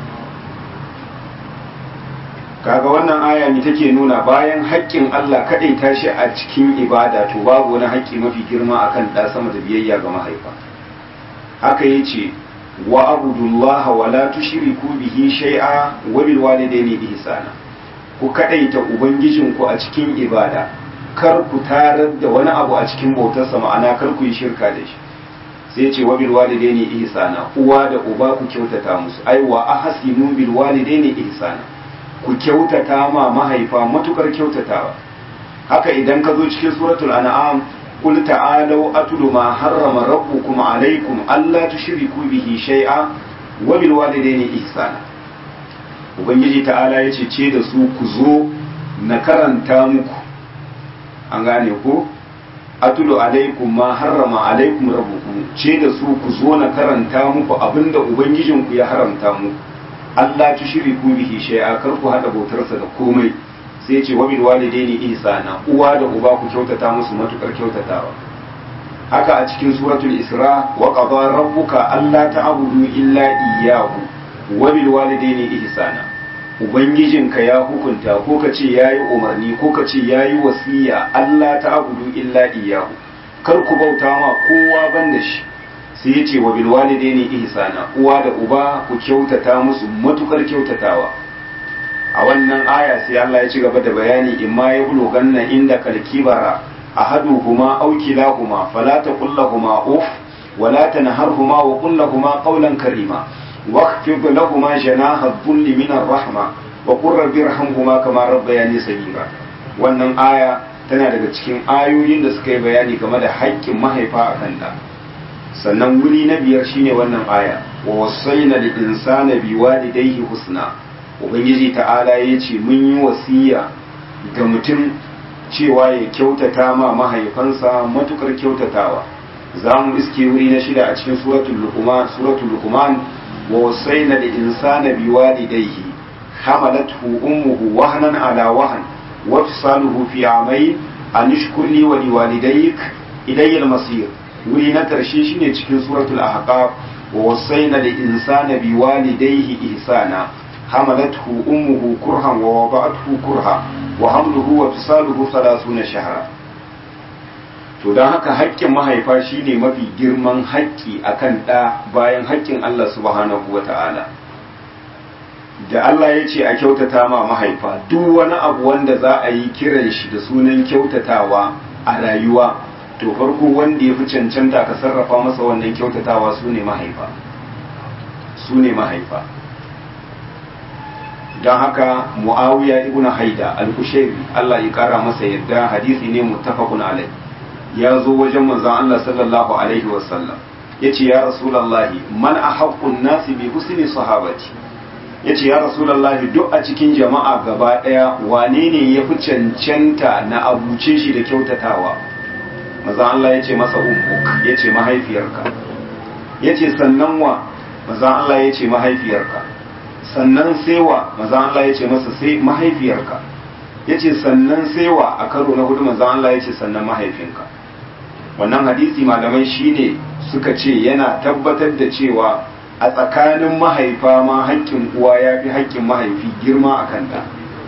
kaga wannan aya ne take nuna bayan haƙƙin Allah kaɗai tashi a cikin ibada to babu wani haƙƙi mafi girma akan ɗa sama da biyayya ga mahaifa haka yace wa abudullaha wa la tushriku bihi shay'a wa bil walidayni ihsana ku kadaita ubangijinku a cikin ibada kar ku tarar da wani abu a cikin bautarsa ma'ana kar ku yi shirka da shi sai ce wa bil walidayni ihsana uwa da uba ku kyautata musu ai wa ahsinu bil walidayni ihsana ku kyautata ma mahaifa matukar kyautatawa haka idan ka zo cikin suratul an'am قل تعالوا أتل ما حرم ربكم عليكم ألا تشركوا به شيئا وبالوالدين إحسانا ubangiji ta'ala ya ce da su ku zo na karanta muku an gane ko atulu alaikum ma harrama alaikum rabbukum ce da su ku zo na karanta muku abinda ubangijinku ya haramta muku Allah tushriku bihi shay'a kar ku hada bautarsa da komai sai ce wabil walidaini ihsana uwa da uba ku kyautata musu matukar kyautatawa haka a cikin suratul isra wa qada rabbuka alla ta'budu illa iyyahu wabil walidaini ihsana ubangijinka ya hukunta ko ka ce yayi umarni ko ka ce yayi wasiya alla ta'budu illa iyyahu kar ku bauta ma kowa banda shi sai ya ce wabil walidaini ihsana uwa da uba ku kyautata musu matukar kyautatawa a wannan aya sai Allah ya ci gaba da bayani in ma ya bulo ganna inda kalkibara ahaduhuma aw kilahuma fala taqul lahumu uf wala tanharhuma wa qul lahumu qawlan karima واخفض لهما جناح الذل من الرحمة وقل رب ارحمهما كما ربياني صغيرا wannan aya tana daga cikin ayoyin da suka yi bayani game da haƙƙin mahaifa a kan da sannan wuri na biyar shine wannan aya wa wasaina lil insana biwalidayhi husna ubangiji ta'ala yace mun yi wasiya ga mutum cewa ya kyautata ma mahaifansa matukar kyautatawa za mu iske wuri na shida a cikin suratul luqman suratul luqman wa wasaina lil insana biwalidayhi hamalathu ummuhu wahnan ala wahn wa fisaluhu fi amayn an ishkur li wa liwalidayk ilayya al-masir wuri na karshe shine cikin suratul ahqaf wa wasaina lil insana biwalidayhi ihsana hamalathu ummuhu kurhan wa wada'athu kurha wa hamluhu wa fisaluhu 30 shahra to don haka haƙƙin mahaifa shine mafi girman haƙƙi akan ɗa bayan haƙƙin Allah subhanahu wa ta'ala da Allah ya ce a kyautata ma mahaifa duk wani abu wanda za a yi kiran shi da sunan kyautatawa a rayuwa to farko wanda ya fi cancanta ka sarrafa masa wannan kyautatawa su ne mahaifa su ne mahaifa don haka mu'awiya ibn haida al-kushairi Allah ya kara masa yadda hadisi ne muttafaqun alai ya zo wajen manzon Allah sallallahu alaihi wasallam yace ya rasulullahi man ahaqqun nasi bi husni sahabati yace ya rasulullahi duk a cikin jama'a gaba daya wane ne ya fi cancanta na abuce shi da kyautatawa manzon Allah yace masa ummuk yace mahaifiyarka yace sannan wa manzon Allah yace mahaifiyarka sannan sewa manzon Allah yace masa sai mahaifiyarka yace sannan sewa a karo na hudu manzon Allah yace sannan mahaifinka wannan hadisi malamai shine suka ce yana tabbatar da cewa a tsakanin mahaifa ma haƙƙin uwa ya fi haƙƙin mahaifi girma a kanta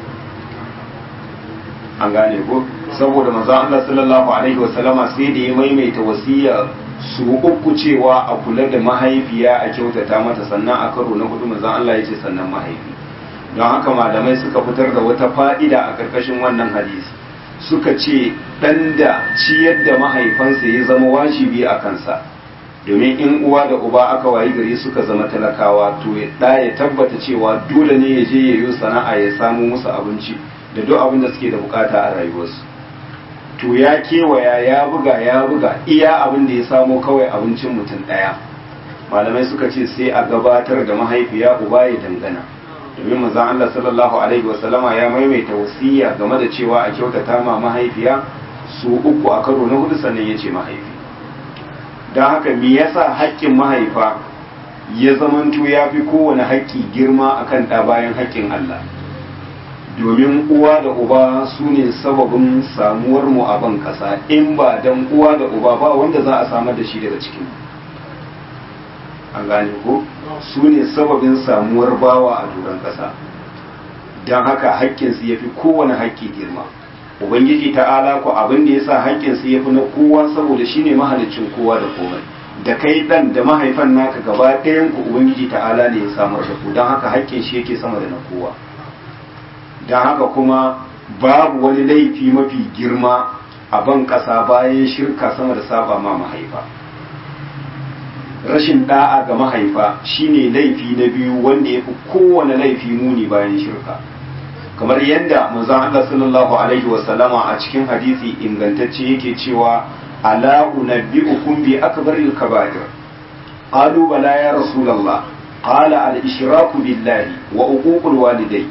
an gane ko saboda manzo Allah sallallahu alaihi wasallama sai da ya maimaita wasiya su uku cewa a kula da mahaifiya a kyautata mata sannan a karo na hudu manzo Allah ya ce sannan mahaifi don haka malamai suka fitar da wata fa'ida a ƙarƙashin wannan hadisi suka ce ɗan da ciyar da mahaifansa ya zama wajibi a kansa domin in uwa da uba aka wayi gari suka zama talakawa to ɗa ya tabbata cewa dole ne ya je ya yi sana'a ya samu musu abinci da duk abin da suke da bukata a rayuwarsu to ya kewaya ya buga ya buga iya abin da ya samo kawai abincin mutum ɗaya malamai suka ce sai a gabatar da mahaifiya uba ya dangana domin manzon Allah sallallahu alaihi wasallama ya maimaita wasiya game da cewa a kyautata ma mahaifiya su uku a karo na hudu sannan ya ce mahaifi don haka me yasa haƙƙin mahaifa ya zamanto ya fi kowane haƙƙi girma akan ɗa bayan haƙƙin Allah domin uwa da uba su ne sababin samuwar mu a ban ƙasa in ba dan uwa da uba ba wanda za a samar da shi daga cikin an gane ko su ne sababin samuwar bawa a doron ƙasa don haka haƙƙinsu ya fi kowane haƙƙi girma ubangiji ta'ala ku abin da ya sa haƙƙinsu ya fi na kowa saboda shi ne mahalicin kowa da komai da kai ɗan da mahaifan naka gaba ɗayan ku ubangiji ta'ala ne ya samar da ku don haka haƙƙin shi yake sama da na kowa don haka kuma babu wani laifi mafi girma a ban ƙasa bayan shirka sama da saba ma mahaifa rashin da'a ga mahaifa shine laifi na biyu wanda ya fi kowane laifi muni bayan shirka kamar yadda manzon Allah sallallahu alaihi wasallama a cikin hadisi ingantacce yake cewa ala unabbi'ukum bi akbaril kaba'ir qalu bala ya rasulullah qala al ishraku billahi wa uququl walidai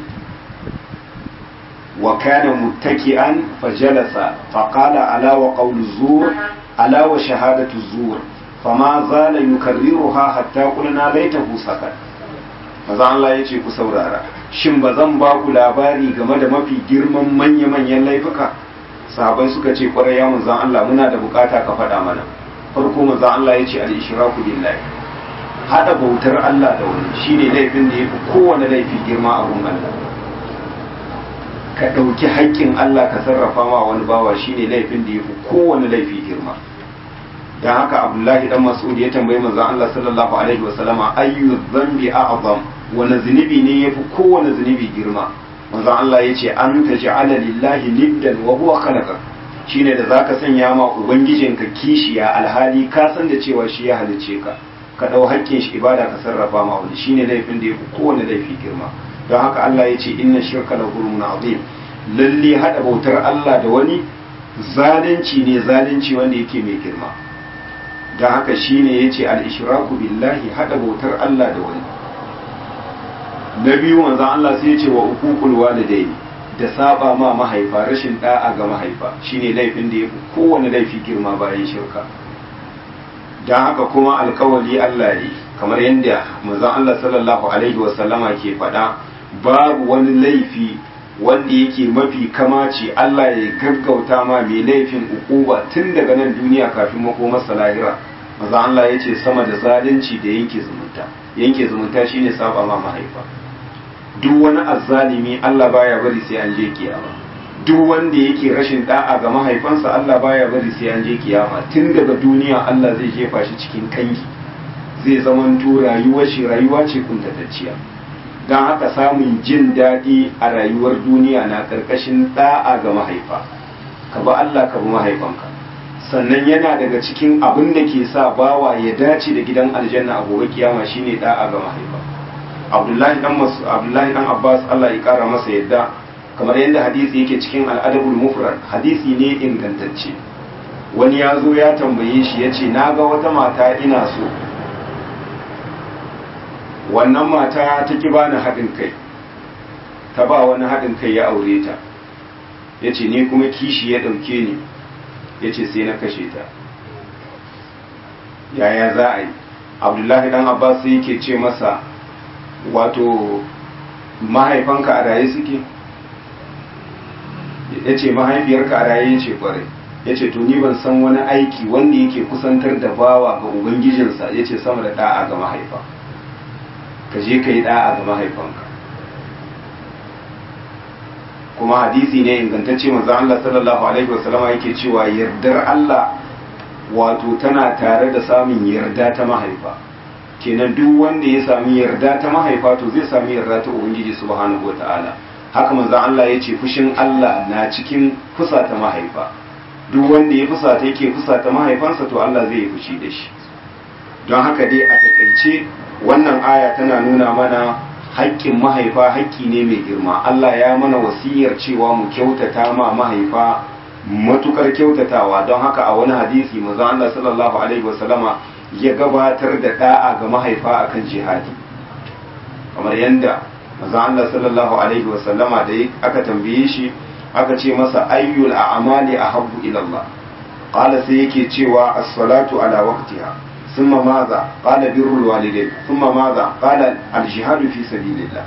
wa kana muttaki'an fajalasa faqala ala wa qawlu zur ala wa shahadatu zur fama zala yukarriruha hatta qulna laitahu sakat maza Allah yace ku saurara shin ba zan ba ku labari game da mafi girman manya-manyan laifuka sahabai suka ce kwarai ya manzan Allah muna da bukata ka faɗa mana farko manzan Allah yace al-ishraku billahi hada bautar Allah da wani shine laifin da yafi kowane laifi girma a gun Allah ka ɗauki haƙƙin Allah ka sarrafa ma wani bawa shine laifin da yafi kowane laifi girma dan haka abdullahi dan mas'ud ya tambayi manzon Allah sallallahu alaihi wa sallama ayyu dhanbi a'zam wani zunubi ne yafi kowane zunubi girma manzon Allah yace an taj'ala lillahi niddan wa huwa khalaqa shine da zaka sanya ma ubangijinka kishiya alhali ka san da cewa shi ya halice ka ka dau haƙƙin shi ibada ka sarrafa ma wani shine laifin da yafi kowane laifi girma don haka Allah yace inna shirka la zulmun azim lalle hada bautar Allah da wani zalunci ne zalunci wanda yake mai girma don haka shine yace al-ishraku billahi hada bautar Allah da wani na biyu manzon Allah sai yace wa uququl walidaini da saba ma mahaifa rashin da'a ga mahaifa shine laifin da yafi kowane laifi girma bayan shirka don haka kuma alkawali Allah ne kamar yadda manzon Allah sallallahu alaihi wasallama ke faɗa babu wani laifi wanda yake mafi kamaci Allah ya gaggauta ma mai laifin ukuba tun daga nan duniya kafin makomarsa lahira manzon Allah ya ce sama da zalunci da yanke zumunta yanke zumunta shine saba ma mahaifa duk wani azzalimi Allah baya bari sai an je kiyama duk wanda yake rashin da'a ga mahaifansa Allah baya bari sai an je kiyama tun daga duniya Allah zai jefa shi cikin kangi zai zamanto rayuwar shi rayuwa ce kuntatacciya don haka samun jin daɗi a rayuwar duniya na ƙarƙashin da'a ga mahaifa ka ba Allah ka bi mahaifanka sannan yana daga cikin abin da ke sa bawa ya dace da gidan aljanna a gobe kiyama shine da'a ga mahaifa Abdullahi dan Abdullahi dan Abbas Allah ya kara masa yadda kamar yadda hadisi yake cikin al'adabul mufrad hadisi ne ingantacce wani ya zo ya tambaye shi ya ce na ga wata mata ina so wannan mata ta ki bani haɗin kai ta ba wani haɗin kai ya aure ta ya ce ni kuma kishi ya ɗauke ni ya ce sai na kashe ta yaya za a yi abdullahi dan abbas yake ce masa wato mahaifanka a raye suke ya ce mahaifiyarka a raye ya ce kwarai ya ce to ni ban san wani aiki wanda yake kusantar da bawa ga ubangijinsa ya ce sama da da'a ga mahaifa ka je ka yi da'a ga mahaifanka kuma hadisi ne ingantacce manzo Allah sallallahu alaihi wasallama yake cewa yardar Allah wato tana tare da samun yarda ta mahaifa kenan duk wanda ya sami yarda ta mahaifa to zai sami yarda ta ubangiji subhanahu wataala haka manzon Allah ya ce fushin Allah na cikin fusata mahaifa duk wanda ya fusata yake fusata mahaifansa to Allah zai yi fushi da shi don haka dai a takaice wannan aya tana nuna mana haƙƙin mahaifa haƙƙi ne mai girma Allah ya mana wasiyar cewa mu kyautata ma mahaifa matukar kyautatawa don haka a wani hadisi manzon Allah sallallahu alaihi wasallama ya gabatar da da'a ga mahaifa akan jihadi kamar yadda manzon Allah sallallahu alaihi wasallama da aka tambaye shi aka ce masa ayyul a'mali ahabbu ila Allah qala sai yake cewa as-salatu ala waqtiha thumma madha qala birrul walidain thumma madha qala al-jihadu fi sabilillah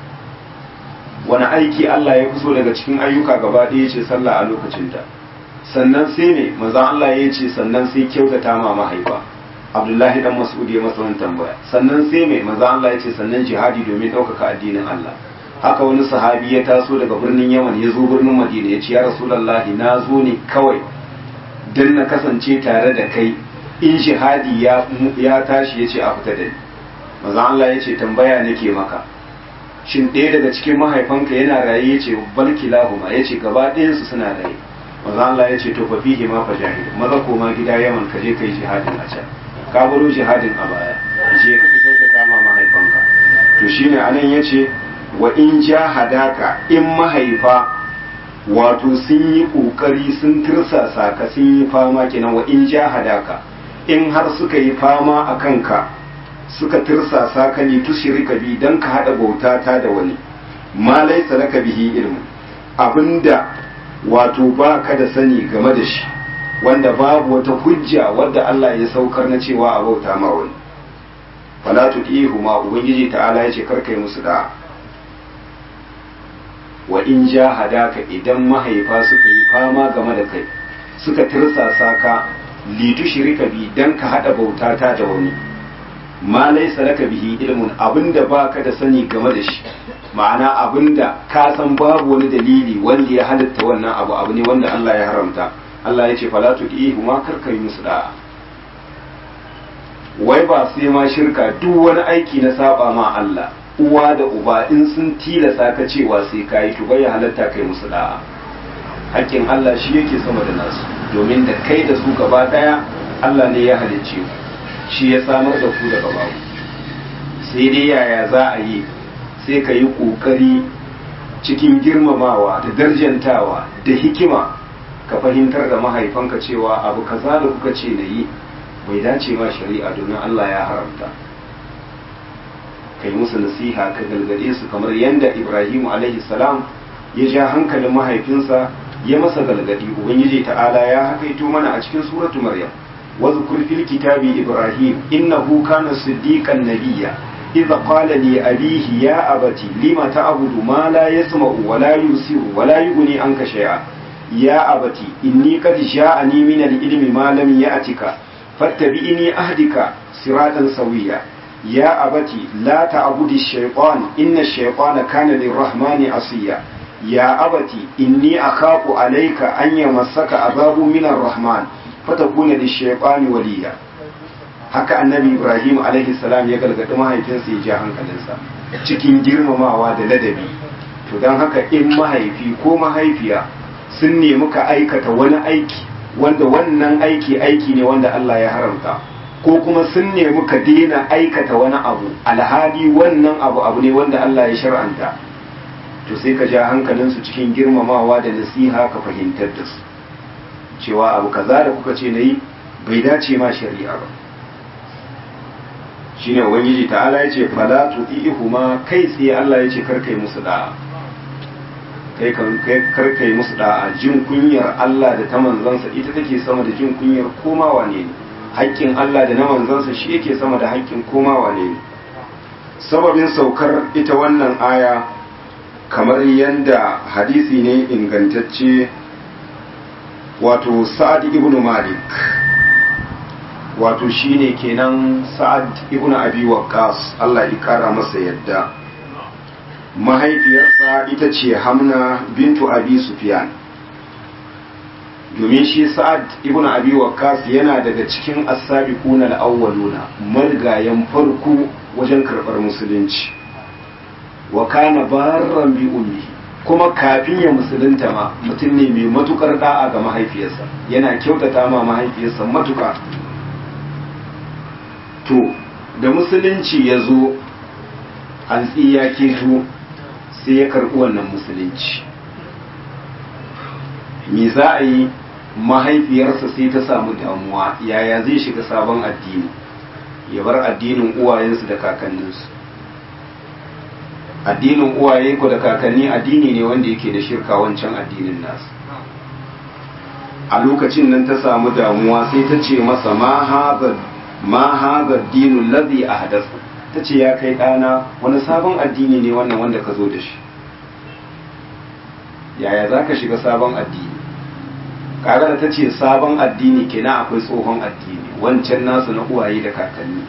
wani aiki Allah ya so daga cikin ayyuka gaba ɗaya ce sallah a lokacinta sannan sai ne manzon Allah ya ce sannan sai kyautata ma mahaifa Abdullahi dan Mas'ud ya masa wannan tambaya sannan sai mai manzon Allah ya ce sannan jihadi domin ɗaukaka addinin Allah haka wani sahabi ya taso daga birnin Yaman ya zo birnin Madina ya ce ya Rasulullahi na zo ne kawai dan na kasance tare da kai in jihadi ya ya tashi ya ce a fita da ni manzon Allah ya ce tambaya nake maka shin ɗaya daga cikin mahaifanka yana raye ya ce balki lahuma ya ce gaba ɗayansu suna raye maza Allah ya ce to fa fihi ma fa jahid maza koma gida yaman ka je kai jihadin a can ka baro jihadin a baya je ka kyautata ma mahaifanka to shine anan yace wa in jahadaka in mahaifa wato sun yi kokari sun tirsasa ka sun yi fama kenan wa in jahadaka in har suka yi fama a kanka suka tirsasa ka ne tushirika bi dan ka hada bauta ta da wani ma laysa laka bihi ilmu abinda wato ba ka da sani game da shi wanda babu wata hujja wadda Allah ya saukar na cewa a bauta ma wani fala tudihu ma ubangiji ta'ala yace karkai musu da wa in jahadaka idan mahaifa suka yi fama game da kai suka tirsasa ka litu shirika bi dan ka hada bauta ta da wani ma laysa laka bihi ilmun abinda baka da sani game da shi ma'ana abinda ka san babu wani dalili wanda ya halitta wannan abu abu ne wanda Allah ya haramta Allah ya ce fala tudihu ma karkai musu da'a wai ba sai ma shirka duk wani aiki na saba ma Allah uwa da uba in sun tilasa ka cewa sai kayi to bai halatta kai musu da'a hakkin Allah shi yake sama da nasu domin da kai da su gaba daya Allah ne ya halicce ku shi ya samar da ku daga babu sai dai yaya za a yi sai ka yi ƙoƙari cikin girmamawa da darjantawa da hikima ka fahimtar da mahaifanka cewa abu kaza da kuka ce na yi bai dace ma shari'a domin Allah ya haramta kai musu nasiha ka galgade su kamar yadda Ibrahim alaihi salam ya ja hankalin mahaifinsa ya masa galgadi ubangiji ta'ala ya hakaito mana a cikin suratu maryam واذكر في الكتاب إبراهيم إنه كان صديقا نبيا إذا قال لأبيه يا أبت لم تعبد ما لا يسمع ولا يبصر ولا يغني عنك شيئا يا أبت إني قد جاءني من العلم ما لم يأتك فاتبعني أهدك صراطا سويا يا أبت لا تعبد الشيطان إن الشيطان كان للرحمن عصيا يا أبت إني أخاف عليك أن يمسك عذاب من الرحمن fatakuna da shaifani waliya haka annabi ibrahim alaihi salam ya gargaɗi mahaifinsa ya ja hankalinsa cikin girmamawa da ladabi to don haka in mahaifi ko mahaifiya sun nemi ka aikata wani aiki wanda wannan aiki aiki ne wanda Allah ya haramta ko kuma sun nemi ka daina aikata wani abu alhali wannan abu abu ne wanda Allah ya shar'anta to sai ka ja hankalinsu cikin girmamawa da nasiha ka fahimtar da su cewa abu kaza da kuka ce na yi bai dace ma shari'a ba shine ubangiji ta'ala ya ce fala tu'ihuma kai tsaye Allah ya ce karkai musu da'a kai karkai musu da'a jin kunyar Allah da ta manzansa ita take sama da jin kunyar koma wane ne haƙƙin Allah da na manzansa shi yake sama da haƙƙin koma wane ne sababin saukar ita wannan aya kamar yadda hadisi ne ingantacce wato sa'ad ibn malik wato shine kenan sa'ad ibn abi waqqas Allah ya kara masa yadda mahaifiyarsa ita ce hamna bintu abi sufyan domin shi sa'ad ibn abi waqqas yana daga cikin as-sabiquna al-awwaluna margayan farko wajen karbar musulunci wa kana barran bi ummihi kuma kafin ya musulunta ma mutum ne mai matukar da'a ga mahaifiyarsa yana kyautata ma mahaifiyarsa matuka to da musulunci ya zo hantsi ya keto sai ya karɓi wannan musulunci me za a yi mahaifiyarsa sai ta samu damuwa yaya zai shiga sabon addini ya bar addinin uwayensu da kakanninsu addinin uwaye ko da kakanni addini ne wanda yake da shirka wancan addinin nasu a lokacin nan ta samu damuwa sai ta ce masa ma haza dinu lazi a hadasu ta ce ya kai ɗana wani sabon addini ne wannan wanda ka zo da shi yaya za ka shiga sabon addini kaga da ta ce sabon addini kenan akwai tsohon addini wancan nasu na uwaye da kakanni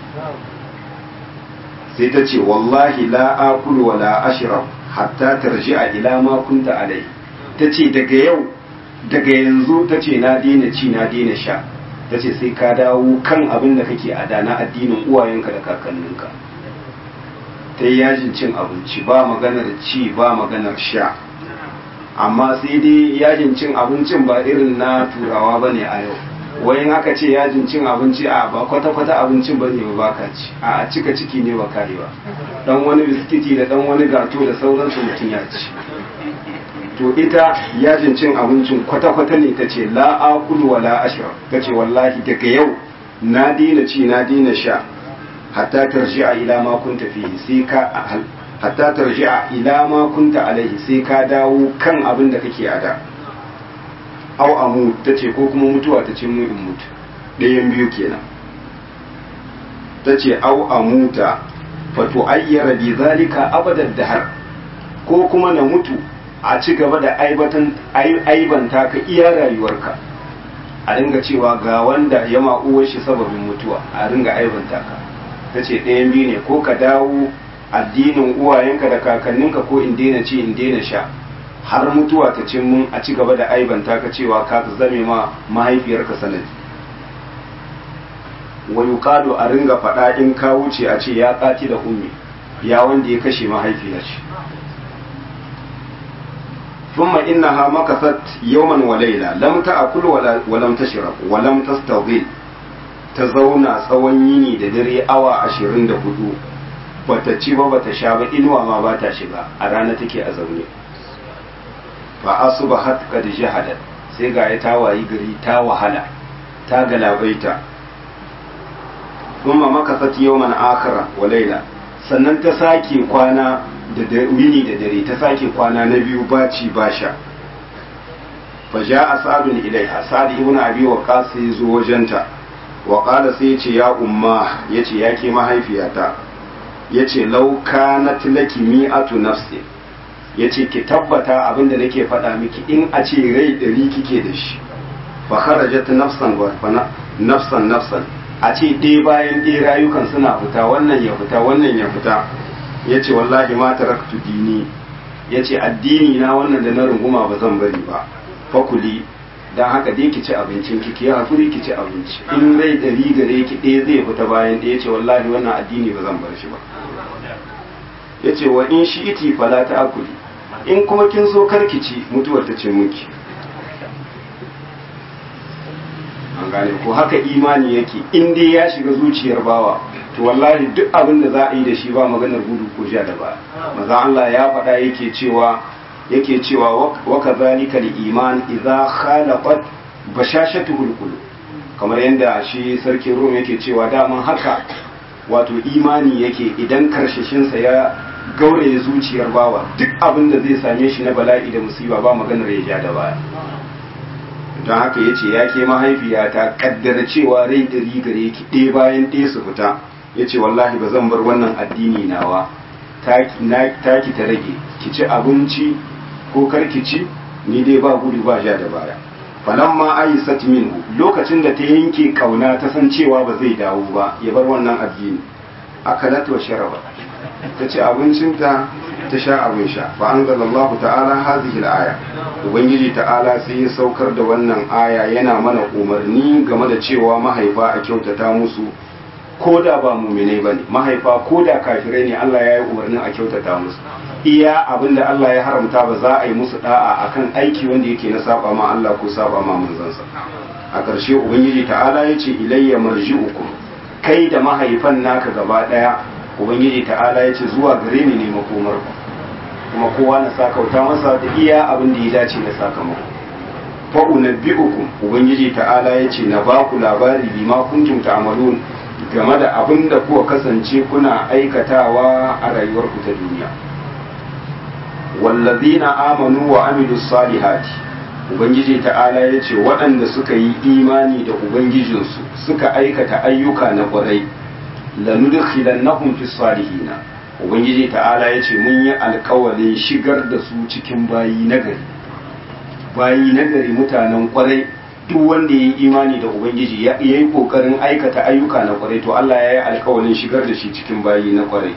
sai ta ce wallahi la akulu wa la ashrab hatta tarji'a ila ma kunta alai ta ce daga yau daga yanzu ta ce na daina ci na daina sha ta ce sai ka dawo kan abin da kake a na addinin uwayenka da kakanninka ta yi yajin cin abinci ba maganar ci ba maganar sha amma sai dai yajin cin abincin ba irin na turawa ba ne a yau wayan aka ce yajin cin abinci a ba kwata-kwata abincin ba ne ba ka ci a cika ciki ne ba kare ba dan wani biskiti da dan wani gato da sauransu mutum ya ci to ita yajin cin abincin kwata-kwata ne ta ce la akulu wa la ashra ta ce wallahi daga yau na daina ci na daina sha hatta tarji'a ila ma kunta fihi sai ka hatta tarji'a ila ma kunta alaihi sai ka dawo kan abin da kake a da au amu ta ce ko kuma mutuwa ta ce mu in mutu ɗayan biyu kenan ta ce au amuta fa tu'ayyara bi zalika abadan dahar ko kuma na mutu a ci gaba da aibatan aibanta ka iya rayuwarka a ringa cewa ga wanda ya ma'uwar shi sababin mutuwa a ringa aibanta ka ta ce ɗayan biyu ne ko ka dawo addinin uwayenka da kakanninka ko in daina ci in daina sha har mutuwa ta cin mun a ci gaba da aibanta ka cewa ka zame ma mahaifiyarka sanadi wa yuqalu a ringa faɗa in ka wuce a ce ya ƙati da ummi ya wanda ya kashe mahaifiya ce ثم إنها مكثت يوما وليلة لم تأكل ولا ولم تشرب ولم تستظل تزونا tsawon da dare awa ashirin da hudu bata ci ba bata sha ba inuwa ma ba ta shiga a rana take a zaune fa asbahat qad jahadat sai ga ya ta wayi gari ta wahala ta galabaita kuma makasat yawman akhara wa layla sannan ta sake kwana da wini da dare ta sake kwana na biyu baci basha fa ja'a sa'dun ilaiha sa'd ibn abi waqas sai zo wajenta wa qala sai yace ya umma yace yake mahaifiyata yace law kanat laki mi'atu nafsi yace ki tabbata abinda nake faɗa miki in a ce rai ɗari kike da shi fa kharajat nafsan wa nafsan nafsan a ce ɗaya bayan ɗaya rayukan suna fita wannan ya fita wannan ya fita yace wallahi ma taraktu dini yace addini na wannan da na runguma ba zan bari ba fakuli don haka dai ki ci abincin ki ki hakuri ki ci abinci in rai ɗari gare ki ɗaya zai fita bayan ɗaya ce wallahi wannan addini ba zan bar shi ba ya ce wa in shi iti fala ta akuli in kuma kin so karki ci mutuwar ta ce muki an gane ko haka imani yake in dai ya shiga zuciyar bawa to wallahi duk abin da za a yi da shi ba maganar gudu ko ja da ba maza Allah ya faɗa yake cewa yake cewa wa kadhalika al-iman idza khalaqat bashashatuhu al-qulub kamar yadda shi sarkin Rum yake cewa daman haka wato imani yake idan karshashinsa ya gauraye zuciyar bawa duk abin da zai same shi na bala'i da musiba ba maganar ya ja da baya don haka ya ce ya ke mahaifiyata kaddara cewa rai ɗari gare ki ɗaya bayan ɗaya su fita ya ce wallahi ba zan bar wannan addini nawa taki ta rage ki ci abinci ko karki ci ni dai ba gudu ba ja da baya falamma aisat minhu lokacin da ta yanke kauna ta san cewa ba zai dawo ba ya bar wannan addini akalat wa sharaba ta ci abincinta ta sha abin sha fa anzalallahu ta'ala hadhihi al-aya ubangiji ta'ala sai ya saukar da wannan aya yana mana umarni game da cewa mahaifa a kyautata musu ko da ba muminai ba ne mahaifa ko da kafirai ne Allah ya yi umarnin a kyautata musu iya abin da Allah ya haramta ba za a yi musu da'a akan aiki wanda yake na saba ma Allah ko saba ma manzansa a ƙarshe ubangiji ta'ala ya ce ilayya marji'ukum kai da mahaifan naka gaba ɗaya ubangiji ta'ala ya ce zuwa gare ni ne makomar kuma kowa na sakauta masa da iya abin da ya dace na sakamako fa unabbi'ukum ubangiji ta'ala ya ce na ba ku labari bima kuntum ta'malun game da abin da kuka kasance kuna aikatawa a rayuwarku ta duniya wallazina amanu wa amilu salihati ubangiji ta'ala ya ce waɗanda suka yi imani da ubangijinsu suka aikata ayyuka na ƙwarai lanudkhilannahum fi salihina ubangiji ta'ala ya ce mun yi alkawalin shigar da su cikin bayi nagari bayi nagari mutanen ƙwarai duk wanda ya yi imani da ubangiji ya yi kokarin aikata ayyuka na kwarai to Allah ya yi alkawalin shigar da shi cikin bayi na kwarai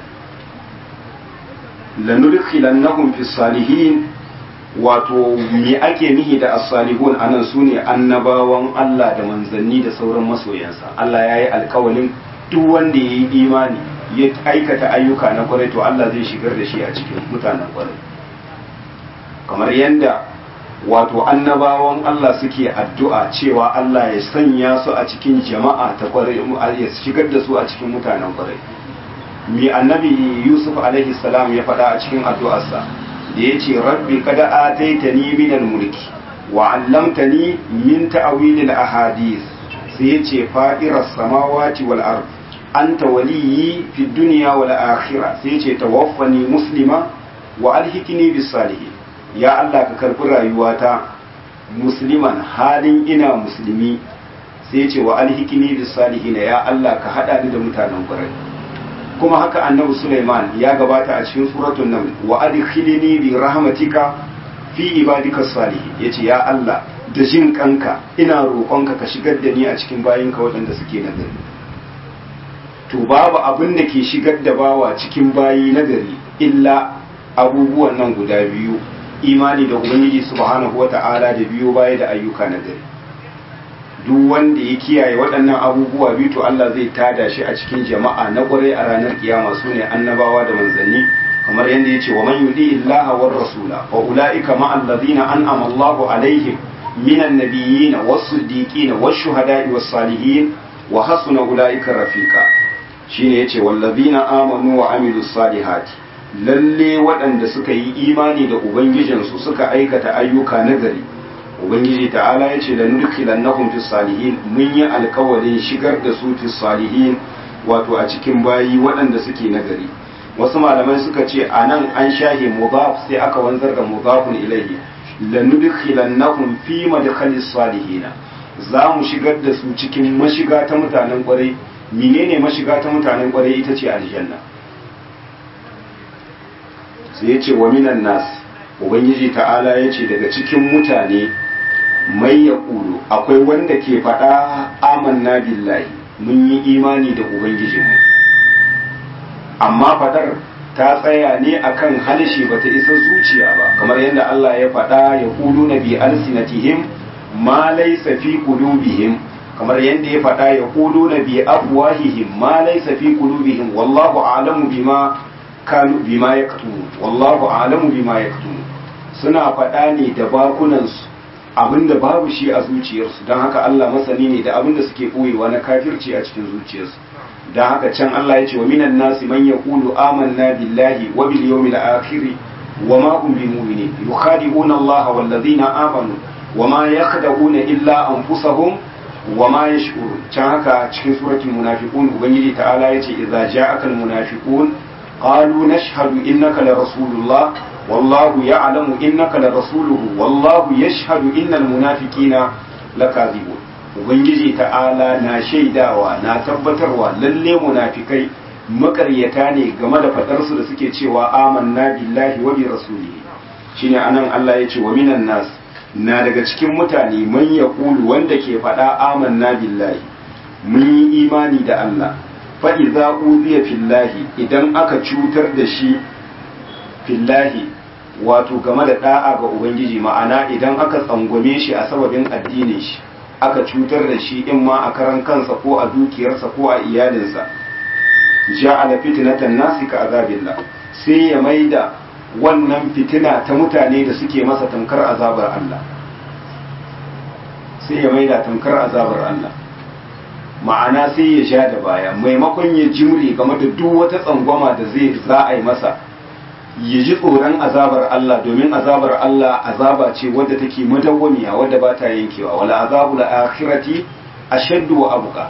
lanudkhilannahum fi salihin wato me ake nihi da as-salihun anan sune annabawan Allah da manzanni da sauran masoyansa Allah ya yi alkawalin duk wanda ya yi imani ya aikata ayyuka na kwarai to Allah zai shigar da shi a cikin mutanen kwarai kamar yadda wato annabawan Allah suke addu'a cewa Allah ya sanya su a cikin jama'a ta kwarai ya shigar da su a cikin mutanen kwarai mi annabi Yusuf alaihi salam ya faɗa a cikin addu'arsa da ya ce rabbi kada ataitani min mulki wa 'allamtani min ta'wil al-ahadith sai ya ce fa'iras samawati wal ard anta waliyyi fid dunya wal akhirah sai ya ce tawaffani muslima wa alhikni bis salihin ya Allah ka karɓi rayuwata musliman halin ina musulmi sai ce wa alhikini bis salihina ya Allah ka hada ni da mutanen ƙwarai kuma haka annabi Sulaiman ya gabata a cikin suratul naml wa adkhilni bi rahmatika fi ibadika salihin yace ya Allah da jin kanka ina roƙonka ka shigar da ni a cikin bayinka waɗanda suke nagari to babu abin da ke shigar da bawa cikin bayi nagari illa abubuwan nan guda biyu imani da ubangiji subhanahu wata'ala da biyo baya da ayyuka na gari duk wanda ya kiyaye waɗannan abubuwa biyu to Allah zai tada shi a cikin jama'a na ƙwarai a ranar kiyama su ne annabawa da manzanni kamar yadda ya ce wa man yudi illaha war rasula wa ulaika ma allazina an'ama Allahu alaihim minan nabiyyin was-siddiqin wash-shuhada'i was-salihin wa hasuna ulaika rafiqa shine yace wallazina amanu wa amilus salihati lalle waɗanda suka yi imani da ubangijinsu suka aikata ayyuka nagari ubangiji ta'ala ya ce da nudkhilannahum fi salihin mun yi alkawarin shigar da su fi salihin wato a cikin bayi waɗanda suke nagari wasu malamai suka ce a nan an shahe mudaf sai aka wanzar da mudafun ilayhi lanudkhilannahum fi madkhalis salihina za mu shigar da su cikin mashiga ta mutanen kwarai menene mashiga ta mutanen kwarai ita ce aljanna sai ya ce wa minan nas ubangiji ta'ala ya ce daga cikin mutane mai ya ƙulu akwai wanda ke faɗa amanna billahi mun yi imani da ubangijinmu amma faɗar ta tsaya ne akan halshe bata isa zuciya ba kamar yadda Allah ya faɗa ya ƙulu na bi alsinatihim ma laysa fi qulubihim kamar yadda ya faɗa ya ƙulu na bi afwahihim ma laysa fi qulubihim wallahu a'lamu bima kanu bima yaktumun wallahu a'lamu bima yaktumun suna faɗa ne da bakunansu abinda babu shi a zuciyarsu don haka Allah masani ne da abinda suke ɓoyewa na kafirci a cikin zuciyarsu don haka can Allah ya ce wa minan nasi man yaqulu amanna billahi wa bil yawmil akhir wa ma hum bimu'minin yukhadi'una Allah wal ladina amanu wa ma yakhda'una illa anfusahum wa ma yash'urun can haka cikin suratul munafiqun ubangiji ta'ala yace idza ja'aka al munafiqun qalu nashhadu innaka la rasulullah والله يعلم إنك لرسوله والله يشهد إن المنافقين لكاذبون ubangiji ta'ala na shaidawa na tabbatarwa lalle munafikai makaryata ne game da fadarsu da suke cewa amanna billahi wa bi rasulihi shine anan Allah ya ce wa minan nas na daga cikin mutane man yaqulu wanda ke fada amanna billahi mun yi imani da Allah fa idza uziya fillahi idan aka cutar da shi fillahi wato game da da'a ga ubangiji ma'ana idan aka tsangwame shi a sababin addinin shi aka cutar da shi in ma a karan kansa ko a dukiyarsa ko a iyalinsa ja'ala fitnatan nasi ka azabillah sai ya maida wannan fitina ta mutane da suke masa tamkar azabar Allah sai ya maida tamkar azabar Allah ma'ana sai ya sha da baya maimakon ya jimre game da duk wata tsangwama da zai za a yi masa ya ji tsoron azabar Allah domin azabar Allah azaba ce wadda take madawwamiya wadda ba ta yankewa wala azabul akhirati ashaddu wa abqa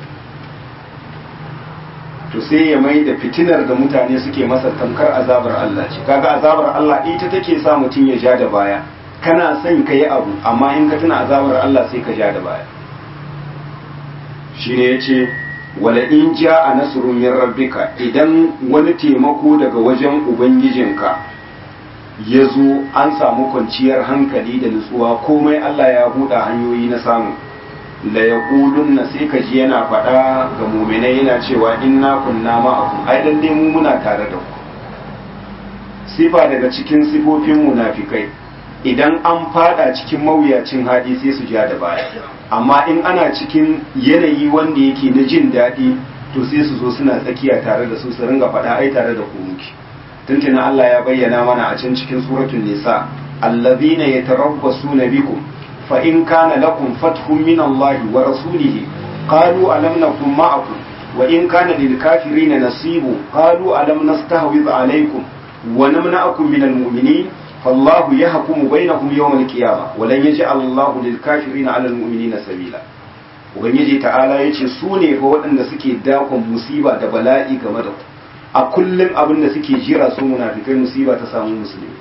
to sai ya mai da fitinar da mutane suke masa tamkar azabar Allah ce kaga azabar Allah ita take sa mutum ya ja da baya kana son ka yi abu amma in ka tuna azabar Allah sai ka ja da baya shine yace wala in ja a nasrun min rabbika idan wani taimako daga wajen ubangijinka ya zo an samu kwanciyar hankali da nutsuwa komai Allah ya buɗe hanyoyi na samu la yaqulun na sai ka ji yana faɗa ga muminai yana cewa inna kunna ma'akum ai lalle mu muna tare da ku sifa daga cikin sifofin munafikai idan an fada cikin mawuyacin hadi sai su ja da baya amma in ana cikin yanayi wanda yake na jin daɗi to sai su zo suna tsakiya tare da su su ringa faɗa ai tare da ku muke tuntuna Allah ya bayyana mana a can cikin suratul nisa allazina yatarabbasuna bikum fa in kana lakum fathun min Allah wa rasulihi qalu alam nakum ma'akum wa in kana lil kafirina nasibu qalu alam nastahwiz alaykum wa namna'akum min al mu'minin فالله يحكم بينهم يوم القيامة ولن يجعل الله للكافرين على المؤمنين سبيلا ubangiji ta'ala ya ce su ne fa waɗanda suke dakon musiba da bala'i game da ku a kullum abin da suke jira su munafikai musiba ta samu musulmi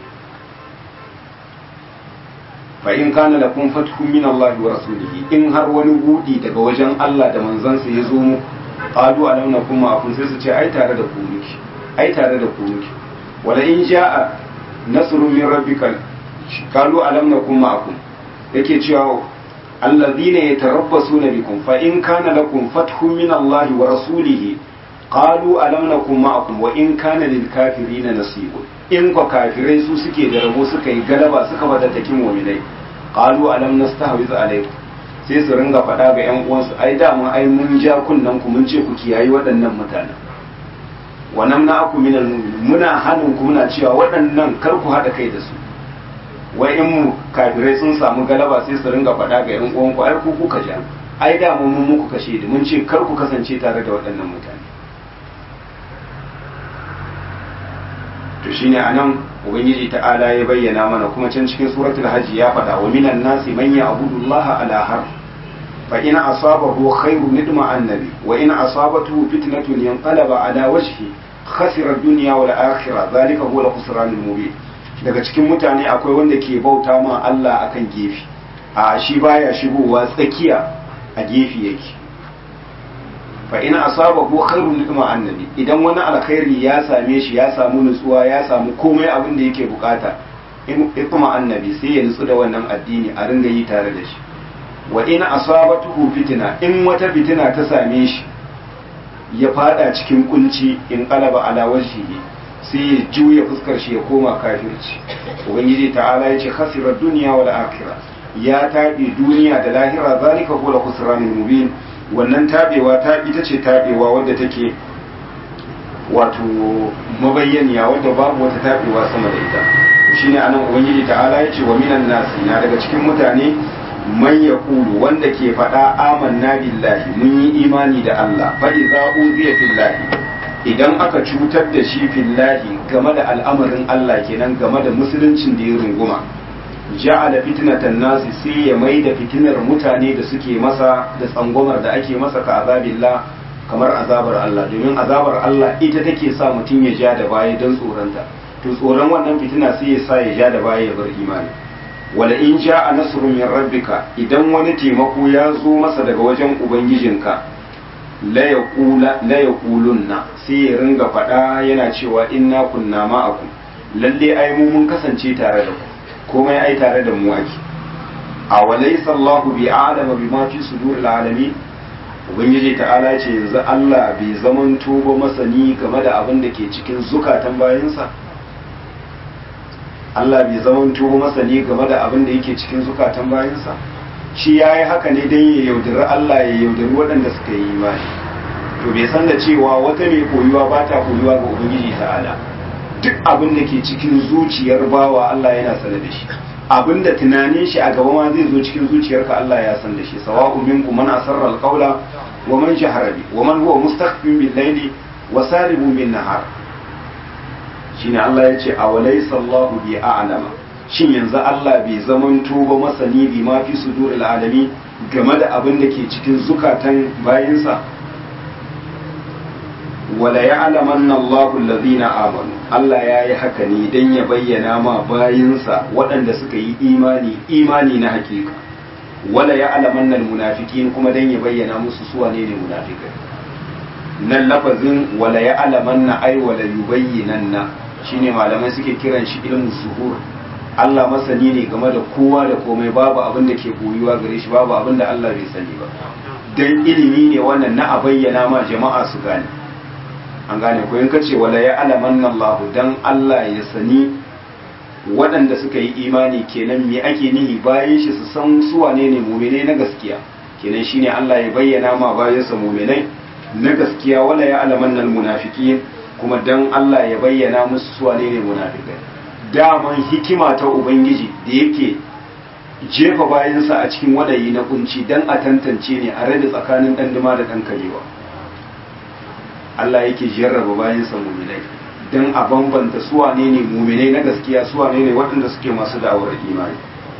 fa in kana lakum fathun min Allah wa rasulihi in har wani budi daga wajen Allah da manzansa ya zo mu qalu alam nakum ma'akum sai su ce ai tare da ku muke ai tare da ku muke wala in ja'a nasrun min rabbika qalu alam nakum ma'akum yake cewa alladhina yatarabbasuna bikum fa in kana lakum fathun min Allah wa rasulihi qalu alam nakum ma'akum wa in kana lil kafirina nasibun in ko kafirai su suke da rabo suka yi galaba suka bada takin mu'minai qalu alam nastahwiz alaykum sai su ringa faɗa ga yan uwansu ai dama ai mun ja kunnan ku mun ce ku kiyayi waɗannan mutanen wa namna aku minal mu'minin muna hannun ku muna cewa waɗannan kar ku haɗa kai da su wai in mu kafirai sun samu galaba sai su ringa faɗa ga yan uwan ku ai ku kuka ja ai da mu mun muku kashe da mun ce kar ku kasance tare da waɗannan mutane to shine anan ubangiji ta'ala ya bayyana mana kuma can cikin suratul hajji ya faɗa wa minan nasi man ya'budu Allah ala har fa in asabahu khairun nidma annabi wa in asabatuhu fitnatun yanqalaba ala wajhi khasira ad-dunya wal akhirah zalika huwa al-khusran al-mubin daga cikin mutane akwai wanda ke bauta ma Allah akan gefe a shi baya shigowa tsakiya a gefe yake fa in asabahu khairun nidma annabi idan wani alkhairi ya same shi ya samu nutsuwa ya samu komai abin da yake bukata in kuma annabi sai ya nutsu da wannan addini a ringa yi tare da shi wa in asabatuhu fitina in wata fitina ta same shi ya fada cikin kunci in qalaba ala wajhihi sai ya juya fuskar shi ya koma kafirci ubangiji ta'ala ya ce khasira dunya wal akhirah ya tabi duniya da lahira zalika huwa al-khusranul mubin wannan tabewa ta ita ce tabewa wadda take wato mabayyaniya wadda babu wata tabewa sama da ita shine anan ubangiji ta'ala ya ce wa minan nasi na daga cikin mutane man yaqulu wanda ke faɗa amanna billahi mun yi imani da Allah fa idza uziya billahi idan aka cutar da shi fillahi game da al'amarin Allah kenan game da musuluncin da ya runguma ja'ala fitnatan nasi sai ya mai da fitinar mutane da suke masa da tsangwamar da ake masa ka azabillah kamar azabar Allah domin azabar Allah ita take sa mutum ya ja da baya don tsoronta to tsoron wannan fitina sai ya sa ya ja da baya ya bar imani wala in ja'a nasrun min rabbika idan wani taimako ya zo masa daga wajen ubangijinka la yaqula la yaqulunna sai ya ringa faɗa yana cewa inna kunna ma'akum lalle ai mu mun kasance tare da ku komai ai tare da mu ake a walaysa Allahu bi a'lama bima fi suduril alamin ubangiji ta'ala ce yanzu Allah bai zamanto ba masani game da abin da ke cikin zukatan bayansa Allah bai zamanto ba masani game da abin da yake cikin zukatan bayansa shi ya yi haka ne don ya yaudari Allah ya yaudari waɗanda suka yi imani to bai san da cewa wata mai koyuwa ba ta koyuwa ga ubangiji ta'ala duk abin da ke cikin zuciyar bawa Allah yana sane da shi abin da tunanin shi a gaba ma zai zo cikin zuciyarka Allah ya san da shi sawa'u minkum man asarra alqawla wa man jahara bi wa man huwa mustaqbil bil layli wa saribun bin nahar shine Allah ya ce awalaysa Allahu bi a'lama shin yanzu Allah bai zamanto ba masani bi ma fi suduril alami game da abin da ke cikin zukatan bayinsa wala ya'lamanna Allahu alladhina amanu Allah ya yi haka ne dan ya bayyana ma bayinsa waɗanda suka yi imani imani na hakika wala ya'lamanna almunafiqin kuma dan ya bayyana musu su wane ne munafikai nan lafazin wala ya'lamanna ay wala yubayyinanna shine malamai suke kiran shi ilmu zuhur Allah masani ne game da kowa da komai babu abin da ke koyuwa gare shi babu abin da Allah bai sani ba dan ilimi ne wannan na a bayyana ma jama'a su gane an gane ko in kace wala ya alamanna Allah dan Allah ya sani waɗanda suka yi imani kenan me ake nihi bayan shi su san su wane ne mu'minai na gaskiya kenan shine Allah ya bayyana ma bayansa mu'minai na gaskiya wala ya alamanna almunafiqin kuma dan Allah ya bayyana musu su wane ne munafikai daman hikima ta ubangiji da yake jefa bayansa a cikin wadayi na kunci dan a tantance ne a rage tsakanin dan duma da dan karewa Allah yake jarraba bayansa muminai dan a bambanta su wane ne muminai na gaskiya su wane ne waɗanda suke masu da'awar imani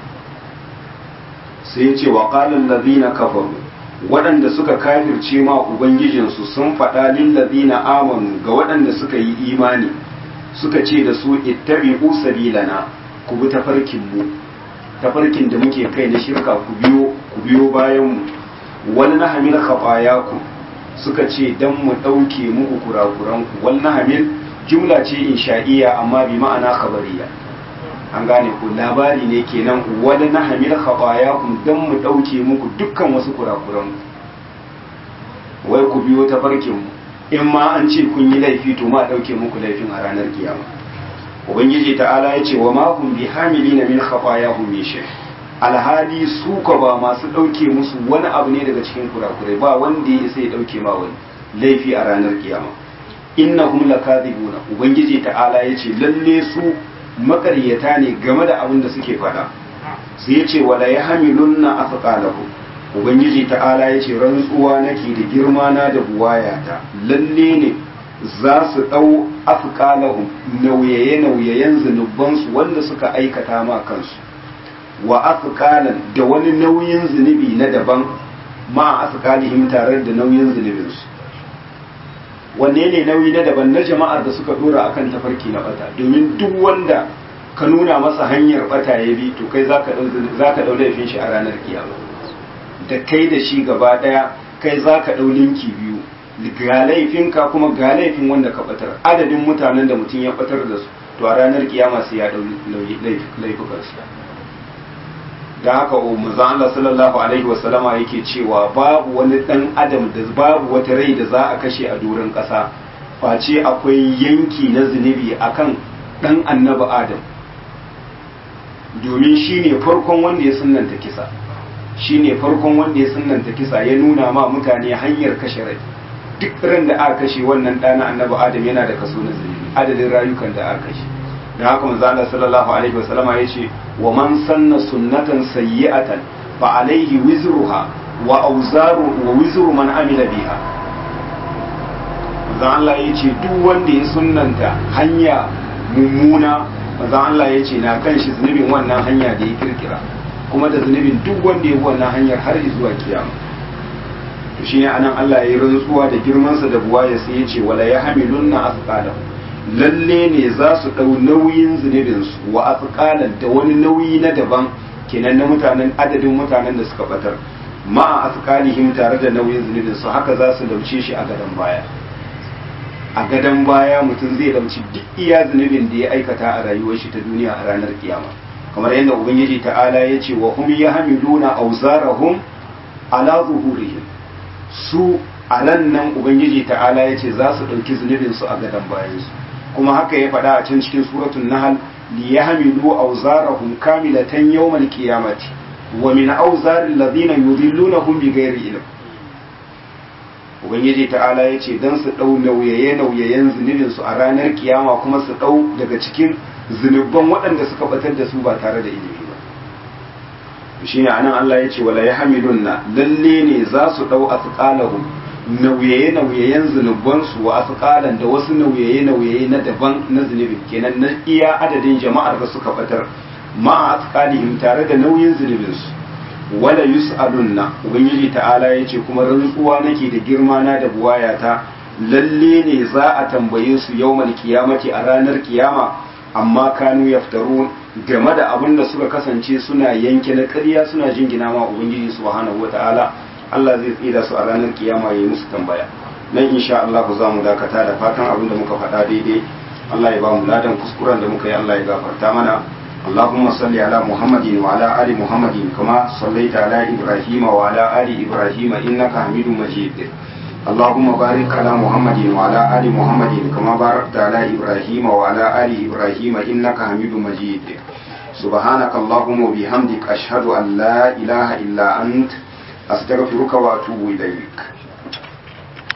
sai ya ce wa qala allazina kafaru waɗanda suka kafirce ma ubangijinsu sun faɗa lillazina amanu ga waɗanda suka yi imani suka ce da su ittabi'u sabilana ku bi tafarkin mu tafarkin da muke kai na shirka ku biyo ku biyo bayan mu wani na hamil khafayaku suka ce dan mu ɗauke muku kurakuran ku wal na hamil jumla ce insha'iya amma bi ma'ana khabariya an gane ku labari ne kenan wani na hamil khafayaku dan mu ɗauke muku dukkan wasu kurakuran ku wai ku biyo tafarkin mu in ma an ce kun yi laifi to ma ɗauke muku laifin a ranar kiyama ubangiji ta'ala ya ce wa ma kun bi hamilina min khafayahum min shay alhali su ka ba masu ɗauke musu wani abu ne daga cikin kurakurai ba wanda ya sai ɗauke ma wani laifi a ranar kiyama innahum lakadibuna ubangiji ta'ala ya ce lalle su makaryata ne game da abin da suke faɗa sai ya ce wala yahmilunna afqalahum ubangiji ta'ala ya ce rantsuwa nake da girma na da buwayata lalle ne za su ɗau afkalahum nauyaye-nauyayen zunubansu wanda suka aikata ma kansu wa afkalan da wani nauyin zunubi na daban ma asqalihim tare da nauyin zunubinsu wanne ne nauyi na daban na jama'ar da suka dora akan tafarki na bata domin duk wanda ka nuna masa hanyar bata ya bi to kai zaka dau zaka dau laifin shi a ranar kiyama da kai da shi gaba daya kai zaka dau linki biyu ga laifinka kuma ga laifin wanda ka batar adadin mutanen da mutum ya batar da su to a ranar kiyama sai ya dau laifukan su da haka manzo Allah sallallahu alaihi wasallama yake cewa babu wani dan adam da babu wata rai da za a kashe a doron kasa face akwai yanki na zunubi akan dan annabi adam domin shine farkon wanda ya sunnanta kisa shine farkon wanda ya sunnanta kisa ya nuna ma mutane hanyar kashe rai duk ran da aka kashe wannan ɗana annabi adam yana da kaso na zunubi adadin rayukan da aka kashe da haka manzo Allah sallallahu alaihi wasallama yace wa man sanna sunnatan sayyi'atan fa alaihi wizruha wa awzaru wa wizru man amila biha manzo Allah yace duk wanda ya sunnanta hanya mummuna manzo Allah yace na kan shi zunubin wannan hanya da ya kirkira kuma da zunubin duk wanda ya bi wannan hanyar har zuwa kiyama to shine anan Allah ya yi rantsuwa da girmansa da buwaya sai ya ce wala yahmilunna asqalahum lalle ne za su ɗau nauyin zunubinsu wa afqalan da wani nauyi na daban kenan na mutanen adadin mutanen da suka batar ma afqalihim tare da nauyin zunubinsu haka za su dauce shi a gadon baya a gadon baya mutum zai dauci duk iya zunubin da ya aikata a rayuwar shi ta duniya a ranar kiyama kamar yadda ubangiji ta'ala ya ce wa hum yahmiluna awzarahum ala zuhurihim su a nan nan ubangiji ta'ala ya ce za su ɗauki zunubinsu a gadon bayansu kuma haka ya faɗa a can cikin suratul nahl li yahmilu awzarahum kamilatan yawmal qiyamati wa min awzaril ladina yudillunahum bighairi ilm ubangiji ta'ala ya ce dan su ɗau nauyaye nauyayen zunubin su a ranar kiyama kuma su ɗau daga cikin zunubban waɗanda suka batar da su ba tare da ilimi ba shine anan Allah ya ce wala yahmilunna lalle ne za su ɗau asqalahum nauyaye-nauyayen zunubansu wa asqalan da wasu nauyaye-nauyaye na daban na zunubin kenan na iya adadin jama'ar da suka batar ma asqalihim tare da nauyin zunubinsu wala yus'alunna ubangiji ta'ala yace kuma rantsuwa nake da girma na da buwayata lalle ne za a tambaye su yawmal kiyamati a ranar kiyama amma kanu yaftarun game da abin da suka kasance suna yanke na ƙarya suna jingina ma ubangiji subhanahu wata'ala Allah zai tsira su a ranar kiyama ya yi musu tambaya nan insha Allah ku za mu dakata da fatan abin da muka faɗa daidai Allah ya ba mu ladan kuskuren da muka yi Allah ya gafarta mana اللهم صل على محمد وعلى آل محمد كما صليت على إبراهيم وعلى آل إبراهيم إنك حميد مجيد اللهم بارك على محمد وعلى آل محمد كما باركت على إبراهيم وعلى آل إبراهيم إنك حميد مجيد سبحانك اللهم وبحمدك أشهد أن لا إله إلا أنت أستغفرك وأتوب إليك